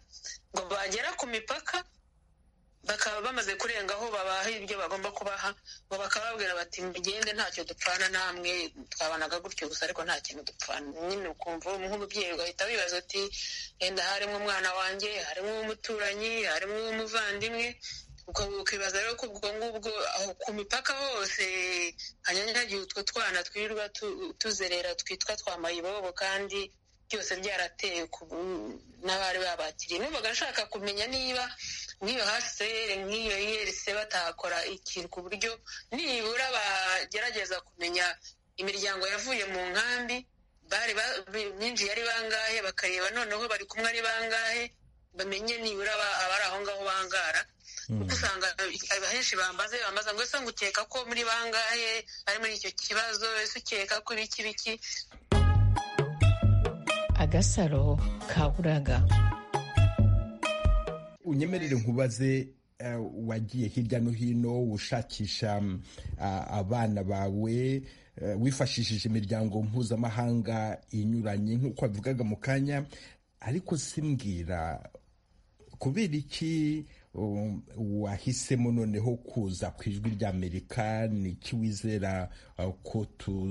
ngo bagera ku mipaka bakaba bamaze kurenga aho babaha ibyo bagomba kubaha ngo bakababwira bati mugende ntacyo dupfana namwe twabanaga gutyo gusa ariko nta kintu dupfana nyine ukumva nk'umubyeyi ugahita wibaza uti yenda harimo umwana wanjye harimo uw'umuturanyi harimo uw'umuvandimwe ukibaza rero ko ubwo ngubwo ku mipaka hose hanyanyagiye utwo twana twirirwa tuzerera twitwa twa mayibobo kandi byose byaratewe n'abari babakiriye numvaga nshaka kumenya niba nk'iyo hasere nk'iyo yerese batakora ikintu ku buryo nibura bagerageza kumenya imiryango yavuye mu nkambi bari byinjiye ari bangahe bakareba noneho bari kumwe ari bangahe bamenye nibura abari aho ngaho bangara kuko usanga ahenshi bambaze bambaza ngo ese ngukeka ko muri bangahe bari muri icyo kibazo ese ukeka ko ibiki biki agasaro kaburaga unyemerere nkubaze wagiye hirya no hino ushakisha abana bawe wifashishije imiryango mpuzamahanga inyuranye nk'uko wabivugaga mu kanya ariko simbwira kubera iki wahisemo noneho kuza ku ijwi ry'amerika ni iki wizera ko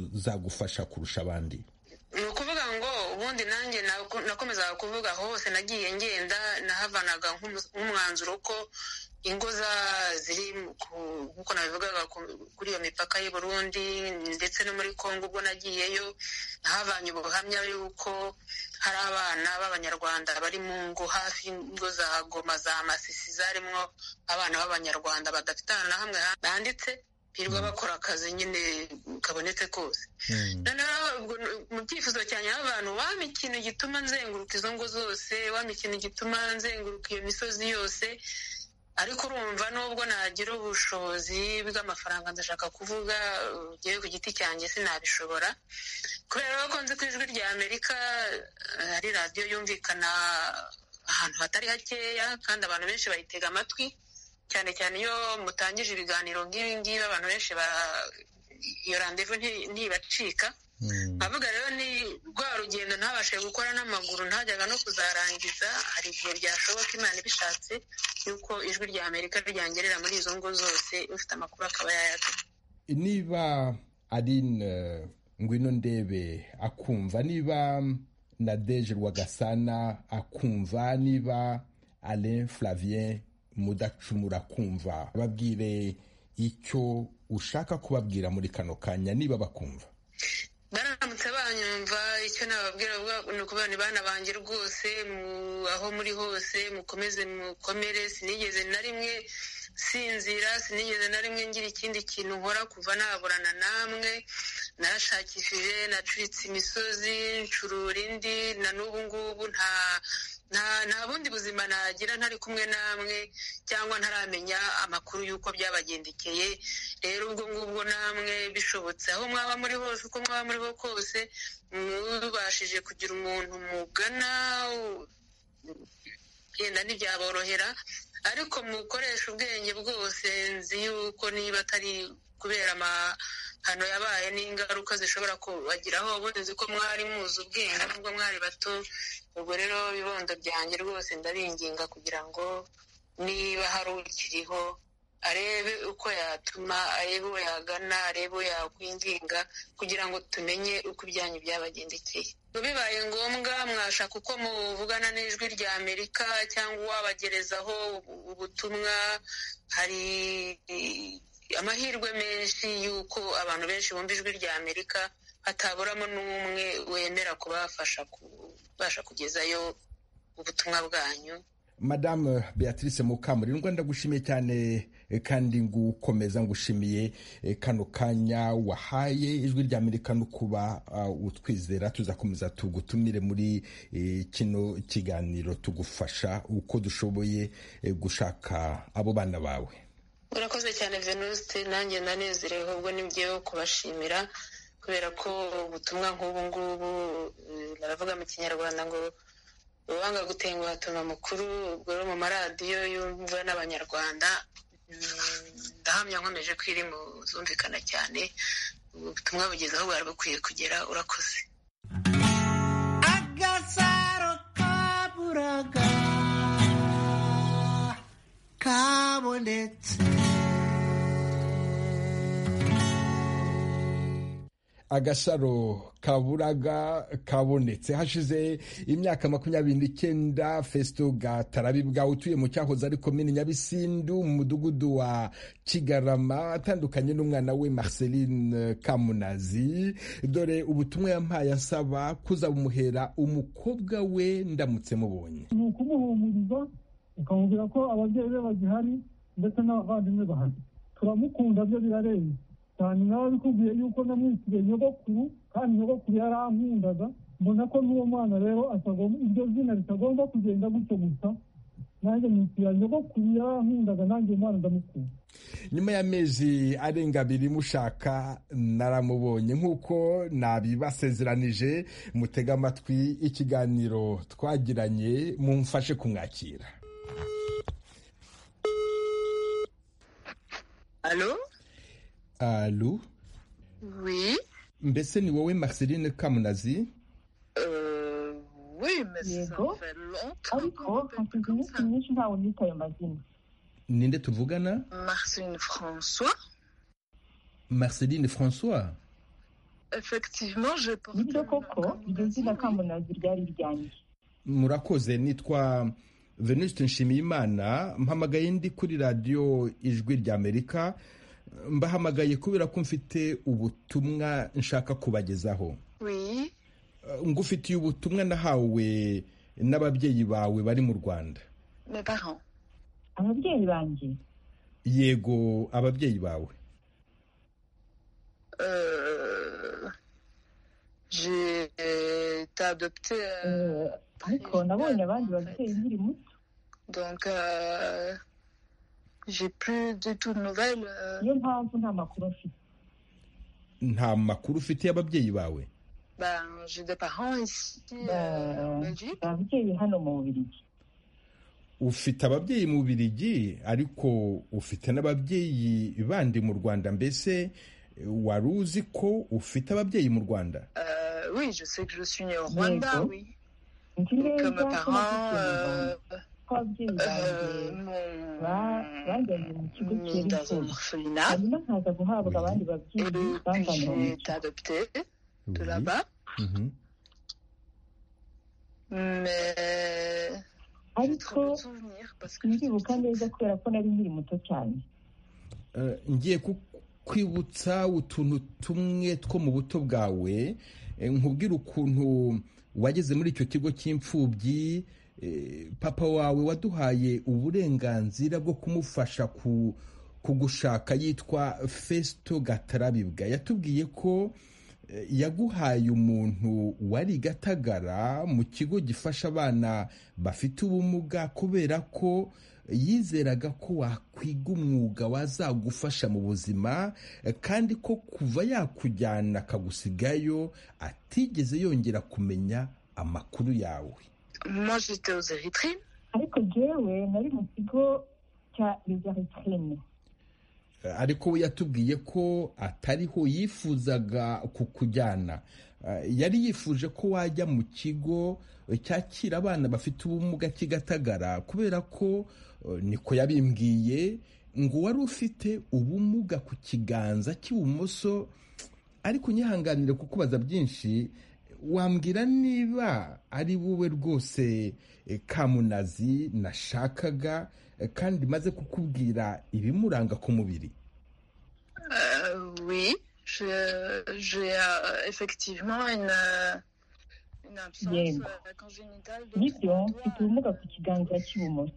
tuzagufasha kurusha abandi ni ukuvuga ngo ubundi nanjye nakomezaga kuvuga hose nagiye ngenda nahavanaga nk'umwanzuro ko ingo ziri nk'uko nabivugaga kuri iyo mipaka y'i Burundi ndetse no muri congo ubwo nagiyeyo nahavanye ubuhamya y'uko hari abana b'abanyarwanda bari mu ngo hafi y'ingo za goma za masisi zarimo abana b'abanyarwanda badafite ahantu na hamwe handitse birirwa bakora akazi nyine kabonetse kose noneho mu byifuzo cyane abantu waba ikintu gituma nzenguruka izo ngo zose waba ikintu gituma nzenguruka iyo misozi yose ariko urumva nubwo nagira ubushobozi bw'amafaranga ndashaka kuvuga ugiye ku giti cyanjye sinabishobora kubera ko nzi ku ijwi rya amerika hari radiyo yumvikana ahantu hatari hakeya kandi abantu benshi bayitega amatwi cyane cyane iyo mutangije ibiganiro nk'ibi ngibi abantu benshi iyo randevu ntibacika nkavuga rero ni rwa rugendo ntabashe gukora n'amaguru ntajyaga no kuzarangiza hari igihe byashoboka imana ibishatse y'uko ijwi rya amerika ryangerera muri izo ngo zose ufite amakuru akaba yayaduha niba ari ngwino ndebe akumva niba na deje rwagasana akumva niba alain flavien mudacumura kumva babwire icyo ushaka kubabwira muri kano kanya niba bakumva baramutse banyumva icyo nababwira ni ukubona ni bana banjye rwose aho muri hose mukomeze mukomere sinigeze na rimwe sinzira sinigeze na rimwe ngira ikindi kintu nkora kuva naburana namwe narashakishije nacuritse imisozi ncurura indi na n'ubu ngubu nta nta bundi buzima nagira ntari kumwe namwe cyangwa ntaramenya amakuru y'uko byabagendekeye rero ubwo ngubwo namwe bishobotse aho mwaba muri hose uko mwaba muri ho kose mubashije kugira umuntu mugana genda ntibyaborohera ariko mukoresha ubwenge bwose nzi yuko niba atari kubera amahano yabaye n'ingaruka zishobora kubagiraho ubundi nzi ko mwari muzi ubwenge nubwo mwari bato ubwo rero ibibondo byanjye rwose ndabinginga kugira ngo niba hari ukiriho arebe uko yatuma arebe uwo yagana arebe uwo yakwinginga kugira ngo tumenye uko ibyanyu byabagendekeye bibaye ngombwa mwashaka uko muvugana n'ijwi rya amerika cyangwa wabagerezaho ubutumwa hari amahirwe menshi y'uko abantu benshi bumva ijwi rya amerika hataburamo n'umwe wemera kubafasha kubasha kugezayo ubutumwa bwanyu madamu beatrice mukamurindwa ndagushimiye cyane kandi ngukomeza ngushimiye kano kanya wahaye ijwi rya amerika no kuba utwizera tuzakomeza tugutumire muri kino kiganiro tugufasha uko dushoboye gushaka abo bana bawe urakoze cyane venuste nanjye ndanezerewe ubwo nibyeho kubashimira kubera ko ubutumwa nk'ubu ngubu baravuga mu kinyarwanda ngo uwanga gutenguha atuma mukuru ubwo rero mu maradiyo yumva n'abanyarwanda ndahamya nkomeje ko iri mu zumvikana cyane ubutumwa bugeze aho bwari bukwiye kugera urakoze agasaro kaburaga kabonetse agasaro kaburaga kabonetse hashize imyaka makumyabiri n'icyenda fesito gatarabibwa utuye mu cyahoze ari komini nyabisindu mu mudugudu wa kigarama atandukanye n'umwana we marceline kamunazi dore ubutumwa yampaye asaba kuzabumuhera umukobwa we ndamutse mubonye ni ukumuhumuriza ukamubwira ko ababyeyi be bagihari ndetse n'abavandimwe bahari turamukunda byo birarenze cyane nawe bikubwiye yuko namwitiriye nyogokuru kandi nyogokuru yarankundaga mbona ko n'uwo mwana rero iryo zina ritagomba kugenda gutyo gusa nanjye mwitira nyogokuru yarankundaga nanjye umwana ndamukunda nyuma y'amezi arenga abiri mushaka naramubonye nk'uko nabibasezeranije mutega amatwi ikiganiro twagiranye mumfashe kumwakira alo alo Oui. mbese ni wowe marceline kamunazi Euh, oui, mais ça Yego. fait ariko longtemps qu'on hashize peut comme iminsi ça. myinshi ntawe nita ayo mazina ninde tuvugana Marceline François. marceline françois Effectivement, j'ai porté. bityo le nom koko Kamunazi, iryo zina oui. kamunazi ryari iryanjye murakoze nitwa venuste nshimiyimana mpamagaye ndi kuri radiyo ijwi ry'amerika mbahamagaye kubera ko mfite ubutumwa nshaka kubagezaho Oui. Eh, ngufitiye ubutumwa nahawe n'ababyeyi bawe bari mu rwanda Mes parents. ababyeyi banjye yego ababyeyi bawe Euh, j'ai été adoptée. euh, eh, ariko nabonye abandi babyeyi nkiri muto donc, euh, j'ai plus du tout de nouvelles. euh, niyo mpamvu nta makuru mfite nta makuru ufite y'ababyeyi bawe ben, j'ai des parents ici euh, en Ben, Belgique. ababyeyi hano mu bubirigi ufite ababyeyi mu birigi ariko ufite n'ababyeyi bandi mu rwanda mbese eh, wari uzi ko ufite ababyeyi mu rwanda Euh, oui, je sais que je suis née au Rwanda, D'accord. oui. nzi Que neza mes ko parents, navukiye mu euh, rwanda ko ababyeyi banjye euh, m'ont- ba- bajyanye mu kigo m'ont dans un cyerekeye orphelinat. hanyuma nkaza guhabwa abandi babyeyi Et puis, bamvanye mu j'ai été kigo adoptée de Oui. là-bas. Mhm. Mais j'ai ariko trop peu de souvenirs parce que j'étais ndibuka petite. neza kubera ko nari nkiri muto cyane Eh, ngiye kukwibutsa utuntu tumwe two mu buto bwawe eh, nkubwire ukuntu wageze muri icyo kigo cy'imfubyi eh, papa wawe waduhaye uburenganzira bwo kumufasha ku kugushaka yitwa fesito gatarabibwa yatubwiye ko eh, yaguhaye umuntu wari gatagara mu kigo gifasha abana bafite ubumuga kubera ko yizeraga ko wakwiga umwuga wazagufasha mu buzima eh, kandi ko kuva yakujyana akagusigayo atigeze yongera kumenya amakuru yawe Moi, j'étais aux Érythrines. ariko jewe nari mu kigo cya lezaretrine ariko we yatubwiye ko atariho yifuzaga kukujyana Eh, yari yifuje ko wajya mu kigo eh, cyakira abana bafite ubumuga kigatagara kubera ko eh, niko yabimbwiye ngo wari ufite ubumuga ku kiganza cy'ibumoso ariko unyihanganire kukubaza byinshi wambwira niba ari wowe rwose eh, kamunazi nashakaga eh, kandi maze kukubwira ibimuranga ku mubiri Euh, oui, je- j'ai euh, effectivement une, euh, une absence Bien. euh, congénitale de nibyo trois doigts. mfite ubumuga ku kiganza cy'ibumoso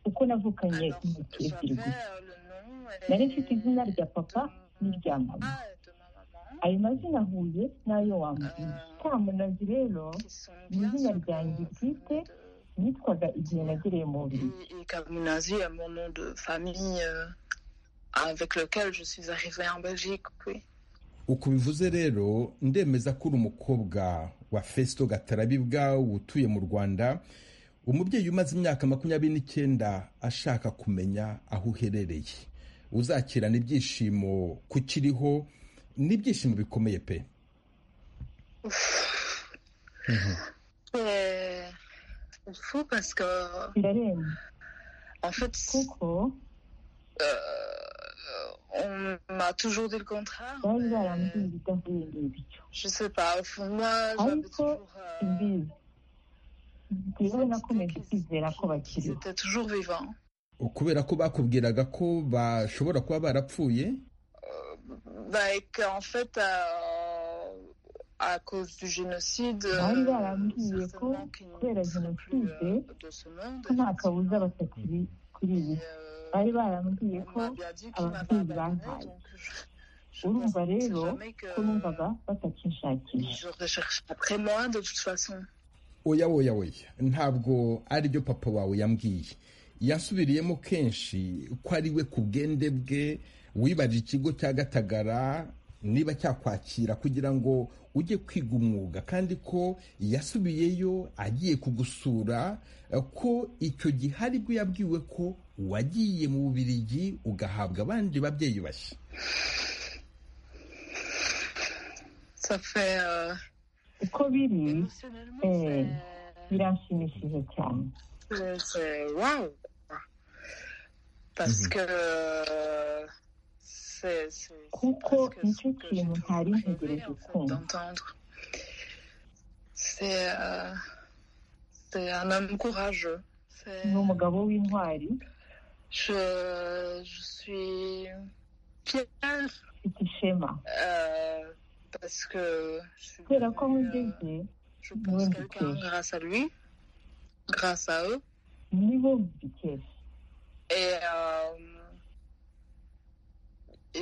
uko navukanye Alors, intoki j'avais ebyiri gusa euh, le nom et- nari mfite izina rya papa n'irya mama Ah, de ma maman, ayo mazina ahuye n'ayo wambwiye Ah. kamunazi rero qui sont Ni bien izina sur ryanjye mon- bwite de- nitwaga igihe nagereye mu bubirigi et, et Kamunazi à mon nom de famille euh, avec lequel je suis arrivée en Belgique. Oui. uko bivuze rero ndemeza ko uri umukobwa wa fesito gatarabibwa utuye mu rwanda umubyeyi umaze imyaka makumyabiri n'icyenda ashaka kumenya aho uherereye uzakirana ibyishimo kukiriho n'ibyishimo bikomeye pe C'est c'est fou parce que birarenze En fait, kuko euh, on m'a toujours dit le contraire. bari mais baramuhinduka nk'ibintu bityo je sais pas, au fond de moi, Ah, j'avais il faut- toujours. euh, imbizi rero nakomeje kwizera ko bakiriho C'était toujours vivant. kubera ko bakubwiraga ko bashobora kuba barapfuye Bah, et qu'en fait, à, à cause du génocide, Ah oui, voilà, certainement oui, oui, oui. qu'ils Oui, la ne sont plus, génocide, euh, de ce monde. ko nta kabuza batakiri kuri Et, ibi euh, bari baramubwiye on ko m'a bien dit qu'il alors, m'a oui, pas bah, abandonné, bah, donc je- je urumva pensais rero jamais que ko numvaga batakinshakisha je recherche après moi de toute façon. oya oya oya ntabwo aribyo papa wawe yambwiye yasubiriyemo kenshi ko ari we ku bwende bwe wibaje ikigo cya gatagara niba cyakwakira kugira ngo ujye kwiga umwuga kandi ko yasubiyeyo agiye kugusura eh, ko icyo gihe aribwo yabwiwe ko wagiye mu bubirigi ugahabwa abandi babyeyi bashya Ça fait euh, uko biri émotionnellement, Euh, c'est- biranshimishije cyane Mais c'est waouh! Parce Mhm. que. euh, c'est- c'est- Kuko c'est presque ce nicyo que kintu j'ai ntari toujours ntegereje rêvé, en fait, kumva. d'entendre. C'est. euh, c'est un homme courageux. C'est- ni umugabo w'intwari Je, je suis fière ufite ishema euh, parce que. je suis kubera ko aho devenue, euh, ugeze je pense Ouais, quelqu'un ok. grâce à lui, grâce à eux. nibo bikesha Et, euh,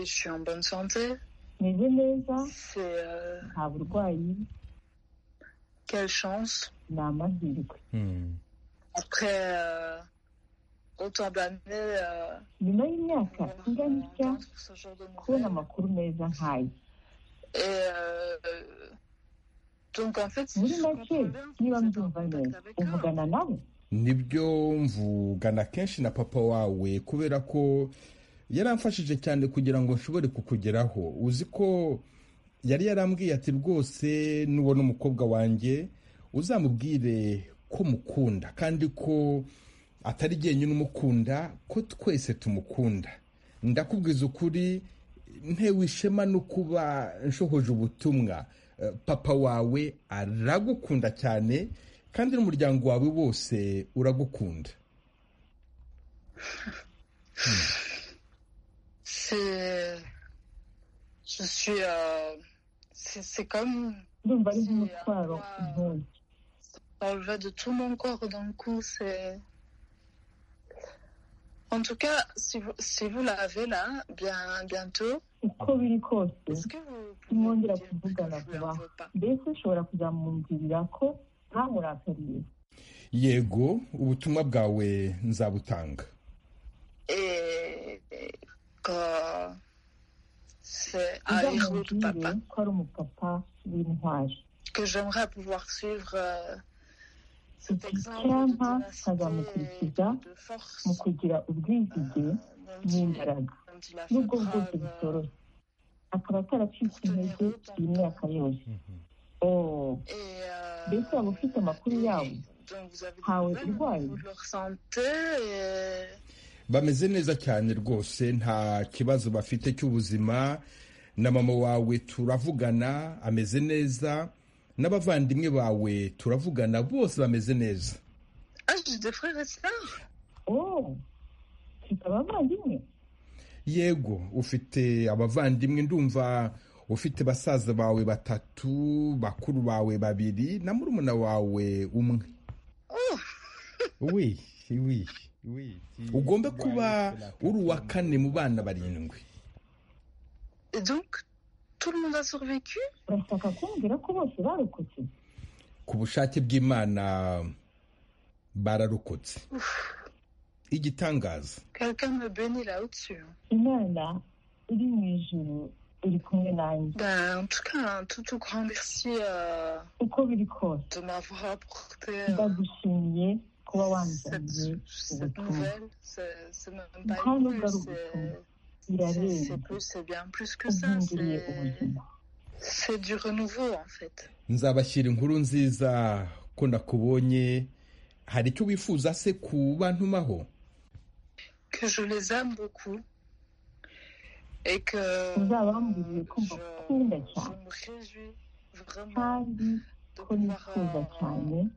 et je suis en bonne santé. meze neza C'est euh, nta burwayi quelle chance. ni amahirwe Après euh, autant d'années, euh, nyuma y'imyaka ingana itya entendre ce genre de kubona nouvelles. amakuru meza nk'aya Et euh, euh, donc en fait, muri je make comprends bien que niba vous êtes en mbyumva contact neza avec eux. uvugana nabo nibyo mvugana kenshi na papa wawe kubera ko yaramfashije cyane kugira ngo nshobore kukugeraho uzi ko yari yarambwiye ati rwose nubona umukobwa wanjye uzamubwire ko mukunda kandi ko atari jyenyine umukunda ko twese tumukunda ndakubwiza ukuri ntewe ishema no kuba nshohoje ubutumwa Eh, papa wawe aragukunda cyane kandi n'umuryango wawe wose uragukunda C'est. Je suis. euh, c'est c'est comme ndumva ari nk'umutwaro nk'uyu enlever de tout mon corps d'un coup. C'est. En tout cas, si vous, si vous l'avez là, bien, bientôt, uko biri kose est-ce que vous Moi, pouvez me la dire plus boucle que à la je lui en voir. veux pas mbese ushobora kuzamwumvirira ko ntamurakariye yego ubutumwa bwawe nzabutanga Et que c'est à héros de uzamubwire papa ko ari umupapa w'intwari que j'aimerais pouvoir suivre euh, cet Iki exemple de cyampa ténacité et nkazamukurikiza de force mu kugira euh, ubwizige dont il- n'imbaraga dont il a fait n'ubwo bwose preuve, euh, bitoroshye akaba ataracitse intege iyi myaka yose oh Et, euh, Mbese waba ufite amakuru yabo donc vous avez des Ntawe nouvelles au urwaye niveau de leur santé et bameze neza cyane rwose nta kibazo bafite cy'ubuzima na mama wawe turavugana ameze neza n'abavandimwe bawe turavugana bose bameze neza Ah, j'ai des frères et sœurs oh mfite abavandimwe yego ufite abavandimwe ndumva ufite basaza bawe batatu bakuru bawe babiri na murumuna wawe umwe Oh Oui, oui, oui. tu- ugomba tu dois kuba être la uri uwa personne- kane mu bana barindwi Et donc, tout le monde a survécu urashaka kumbwira ko bose barokotse ku bushake bw'imana bararokotse igitangaza Quelqu'un me bénit là au-dessus. imana iri mu ijuru iri kumwe nanjye Ben, en tout cas, un tout, tout grand merci euh, uko biri kose de m'avoir apporté euh, ndagushimiye kuba wanzaniye cette, cette ubutumwa nouvelle. C'est c'est même pas Grand une nouvelle, regard au c'est- c'est birarenze c'est plus- c'est bien plus que ça. uhinduriye c'est- ubuzima C'est du renouveau en fait. nzabashyira inkuru nziza ko nakubonye hari icyo wifuza se kubantumaho que je les aime beaucoup et que uzaba wambwiye ko mbakunda cyane kandi ko nifuza cyane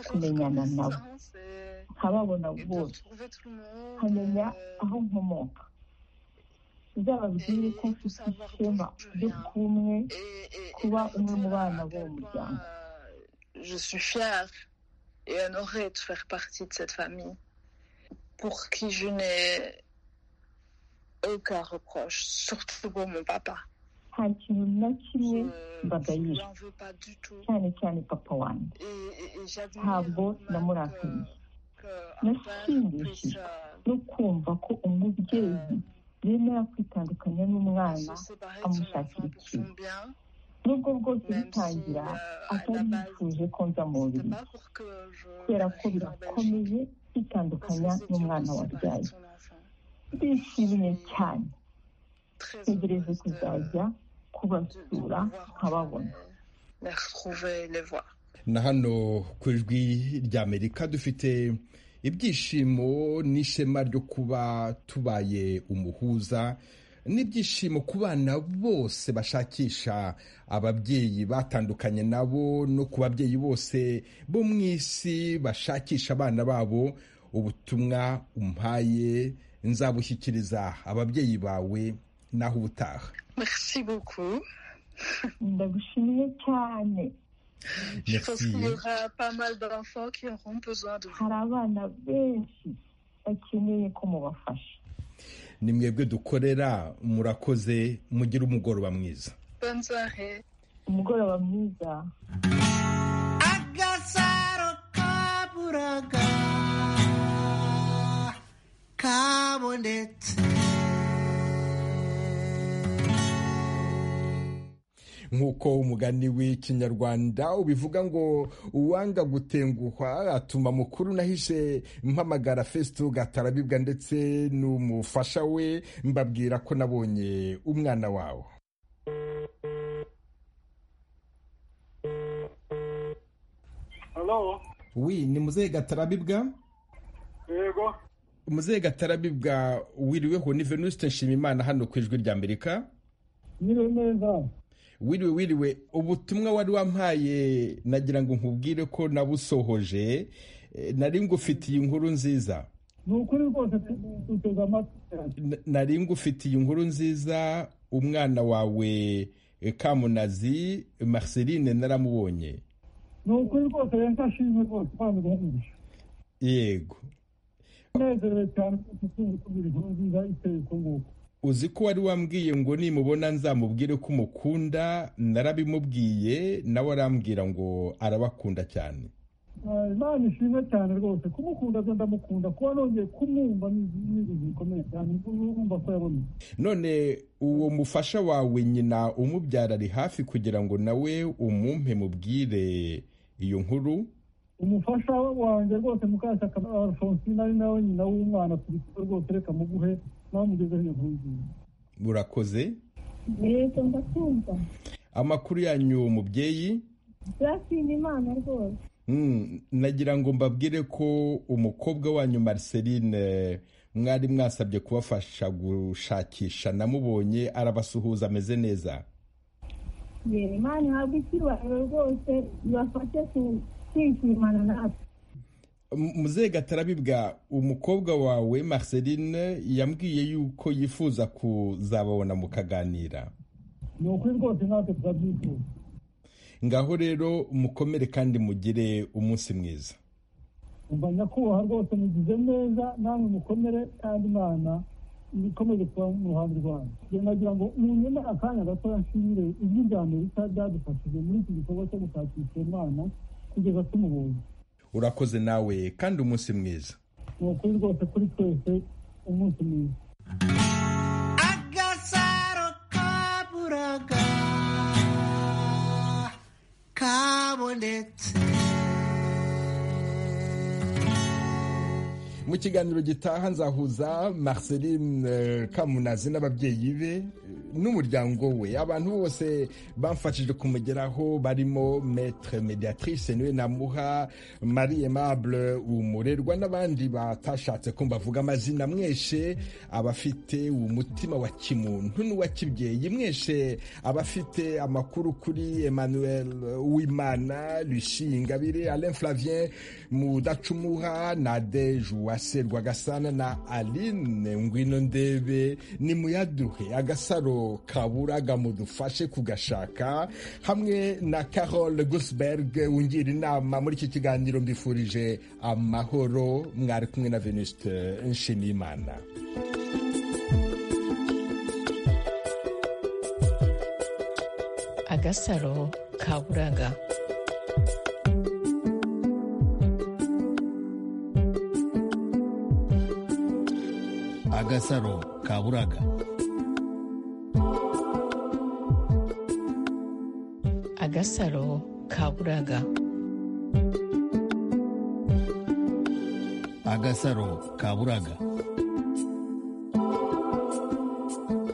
kumenyana nabo nkababona bose nkamenya aho nkomoka uzababwire ko mfite ishema ryo kuba umwe kuba umwe mu bana b'uwo muryango Je suis fière et honorée de faire partie de cette famille pour qui je n'ai aucun reproche, surtout pour mon papa. nta kintu na kimwe mbagayira cyane cyane papa wanjye ntabwo namurakariye nashimishijwe no kumva ko umubyeyi yemera kwitandukanya n'umwana amushakira ikintu nubwo bwose bitangira atari yifuje ko nza mu buriri kubera ko birakomeye kwitandukanya n'umwana wabyaye ndishimye cyane ntegereje kuzajya kubasura nkababona na hano ku ijwi ry'amerika dufite ibyishimo n'ishema ryo kuba tubaye umuhuza n'ibyishimo ku bana bose bashakisha ababyeyi batandukanye nabo no ku babyeyi bose bo mu isi bashakisha abana babo ubutumwa umpaye nzabushyikiriza ababyeyi bawe naho ubutaha ndagushimiye cyane hari abana benshi bakeneye ko mubafasha ni mwebwe dukorera murakoze mugire umugoroba mwiza umugoroba mwiza agasaro kaburaga kabonetse nk'uko umugani w'ikinyarwanda ubivuga ngo uwanga gutenguhwa atuma mukuru nahishe mpamagara fesito gatarabibwa ndetse n'umufasha we mbabwira ko nabonye umwana wawe wi ni muzehe gatarabibwa yego muzehe gatarabibwa wiriweho ni venusite nshimimana hano ku ijwi rya amerika nyiri neza wiriwe wiriwe ubutumwa wari wampaye nagira ngo nkubwire ko nabusohoje nari ngufitiye inkuru nziza ni ukuri rwose tuteze amatwi nari ngufitiye inkuru nziza umwana wawe kamunazi marceline naramubonye ni ukuri rwose rero ashimwe rwose kandi guhumuriza yego unezerewe cyane kuko utubwira inkuru nziza iteye uko nguko uzi ko wari wambwiye ngo nimubona nzamubwire ko umukunda narabimubwiye nawe arambwira ngo arabakunda cyane imana ishimwe cyane rwose kumukunda byo ndamukunda kuba nongeye kumwumva ni ibintu bikomeye cyane urumva ko yabonetse none uwo mufasha wawe nyina umubyara ari hafi kugira ngo nawe umumpe mubwire iyo nkuru umufasha wanjye rwose mukashyaka alphonsine ari nawe nyina w'umwana turi kumwe rwose reka muguhe murakoze yego ndakumva amakuru yanyu mubyeyi byashimye imana rwose nagira ngo mbabwire ko umukobwa wanyu mariceline mwari mwasabye kubafasha gushakisha namubonye arabasuhuza ameze neza imana ihabwa icyubahiro rwose ibafashe kwishimana natwe muzehe gatarabibwa umukobwa wawe marceline yambwiye yuko yifuza kuzababona mukaganira ni ukuri rwose natwe turabyifuza ngaho rero mukomere kandi mugire umunsi mwiza umva nyakubahwa rwose mugize neza namwe mukomere kandi imana ikomeje kuba mu ruhande rwanyu nagira ngo munyeme akanya gatoya nshimire ijwi rya amerika ryadufashije muri iki gikorwa cyo gushakisha imana kugeza tumubonye urakoze nawe kandi umunsi mwiza ni ukuri rwose kuri twese umunsi mwiza agasaro kaburaga kabonetse mu kiganiro gitaha nzahuza marceline kamunazi n'ababyeyi be n'umuryango we abantu bose bamfashije kumugeraho barimo metre mediatrice niwe namuha marie aimable umurerwa n'abandi batashatse ko mbavuga amazina mweshe abafite umutima wa kimuntu n'uwa kibyeyi mweshe abafite amakuru kuri emmanuel uwimana lucie ingabire alain flavien mudacumuha nadeje uwase rwagasana na aline ngwino ndebe nimuyaduhe agasaro kaburaga mudufashe kugashaka hamwe na carole gusberg wungira inama muri iki kiganiro mbifurije amahoro mwari kumwe na venuste nshimiyimana agasaro kaburaga agasaro kaburaga agasaro kaburaga agasaro kaburaga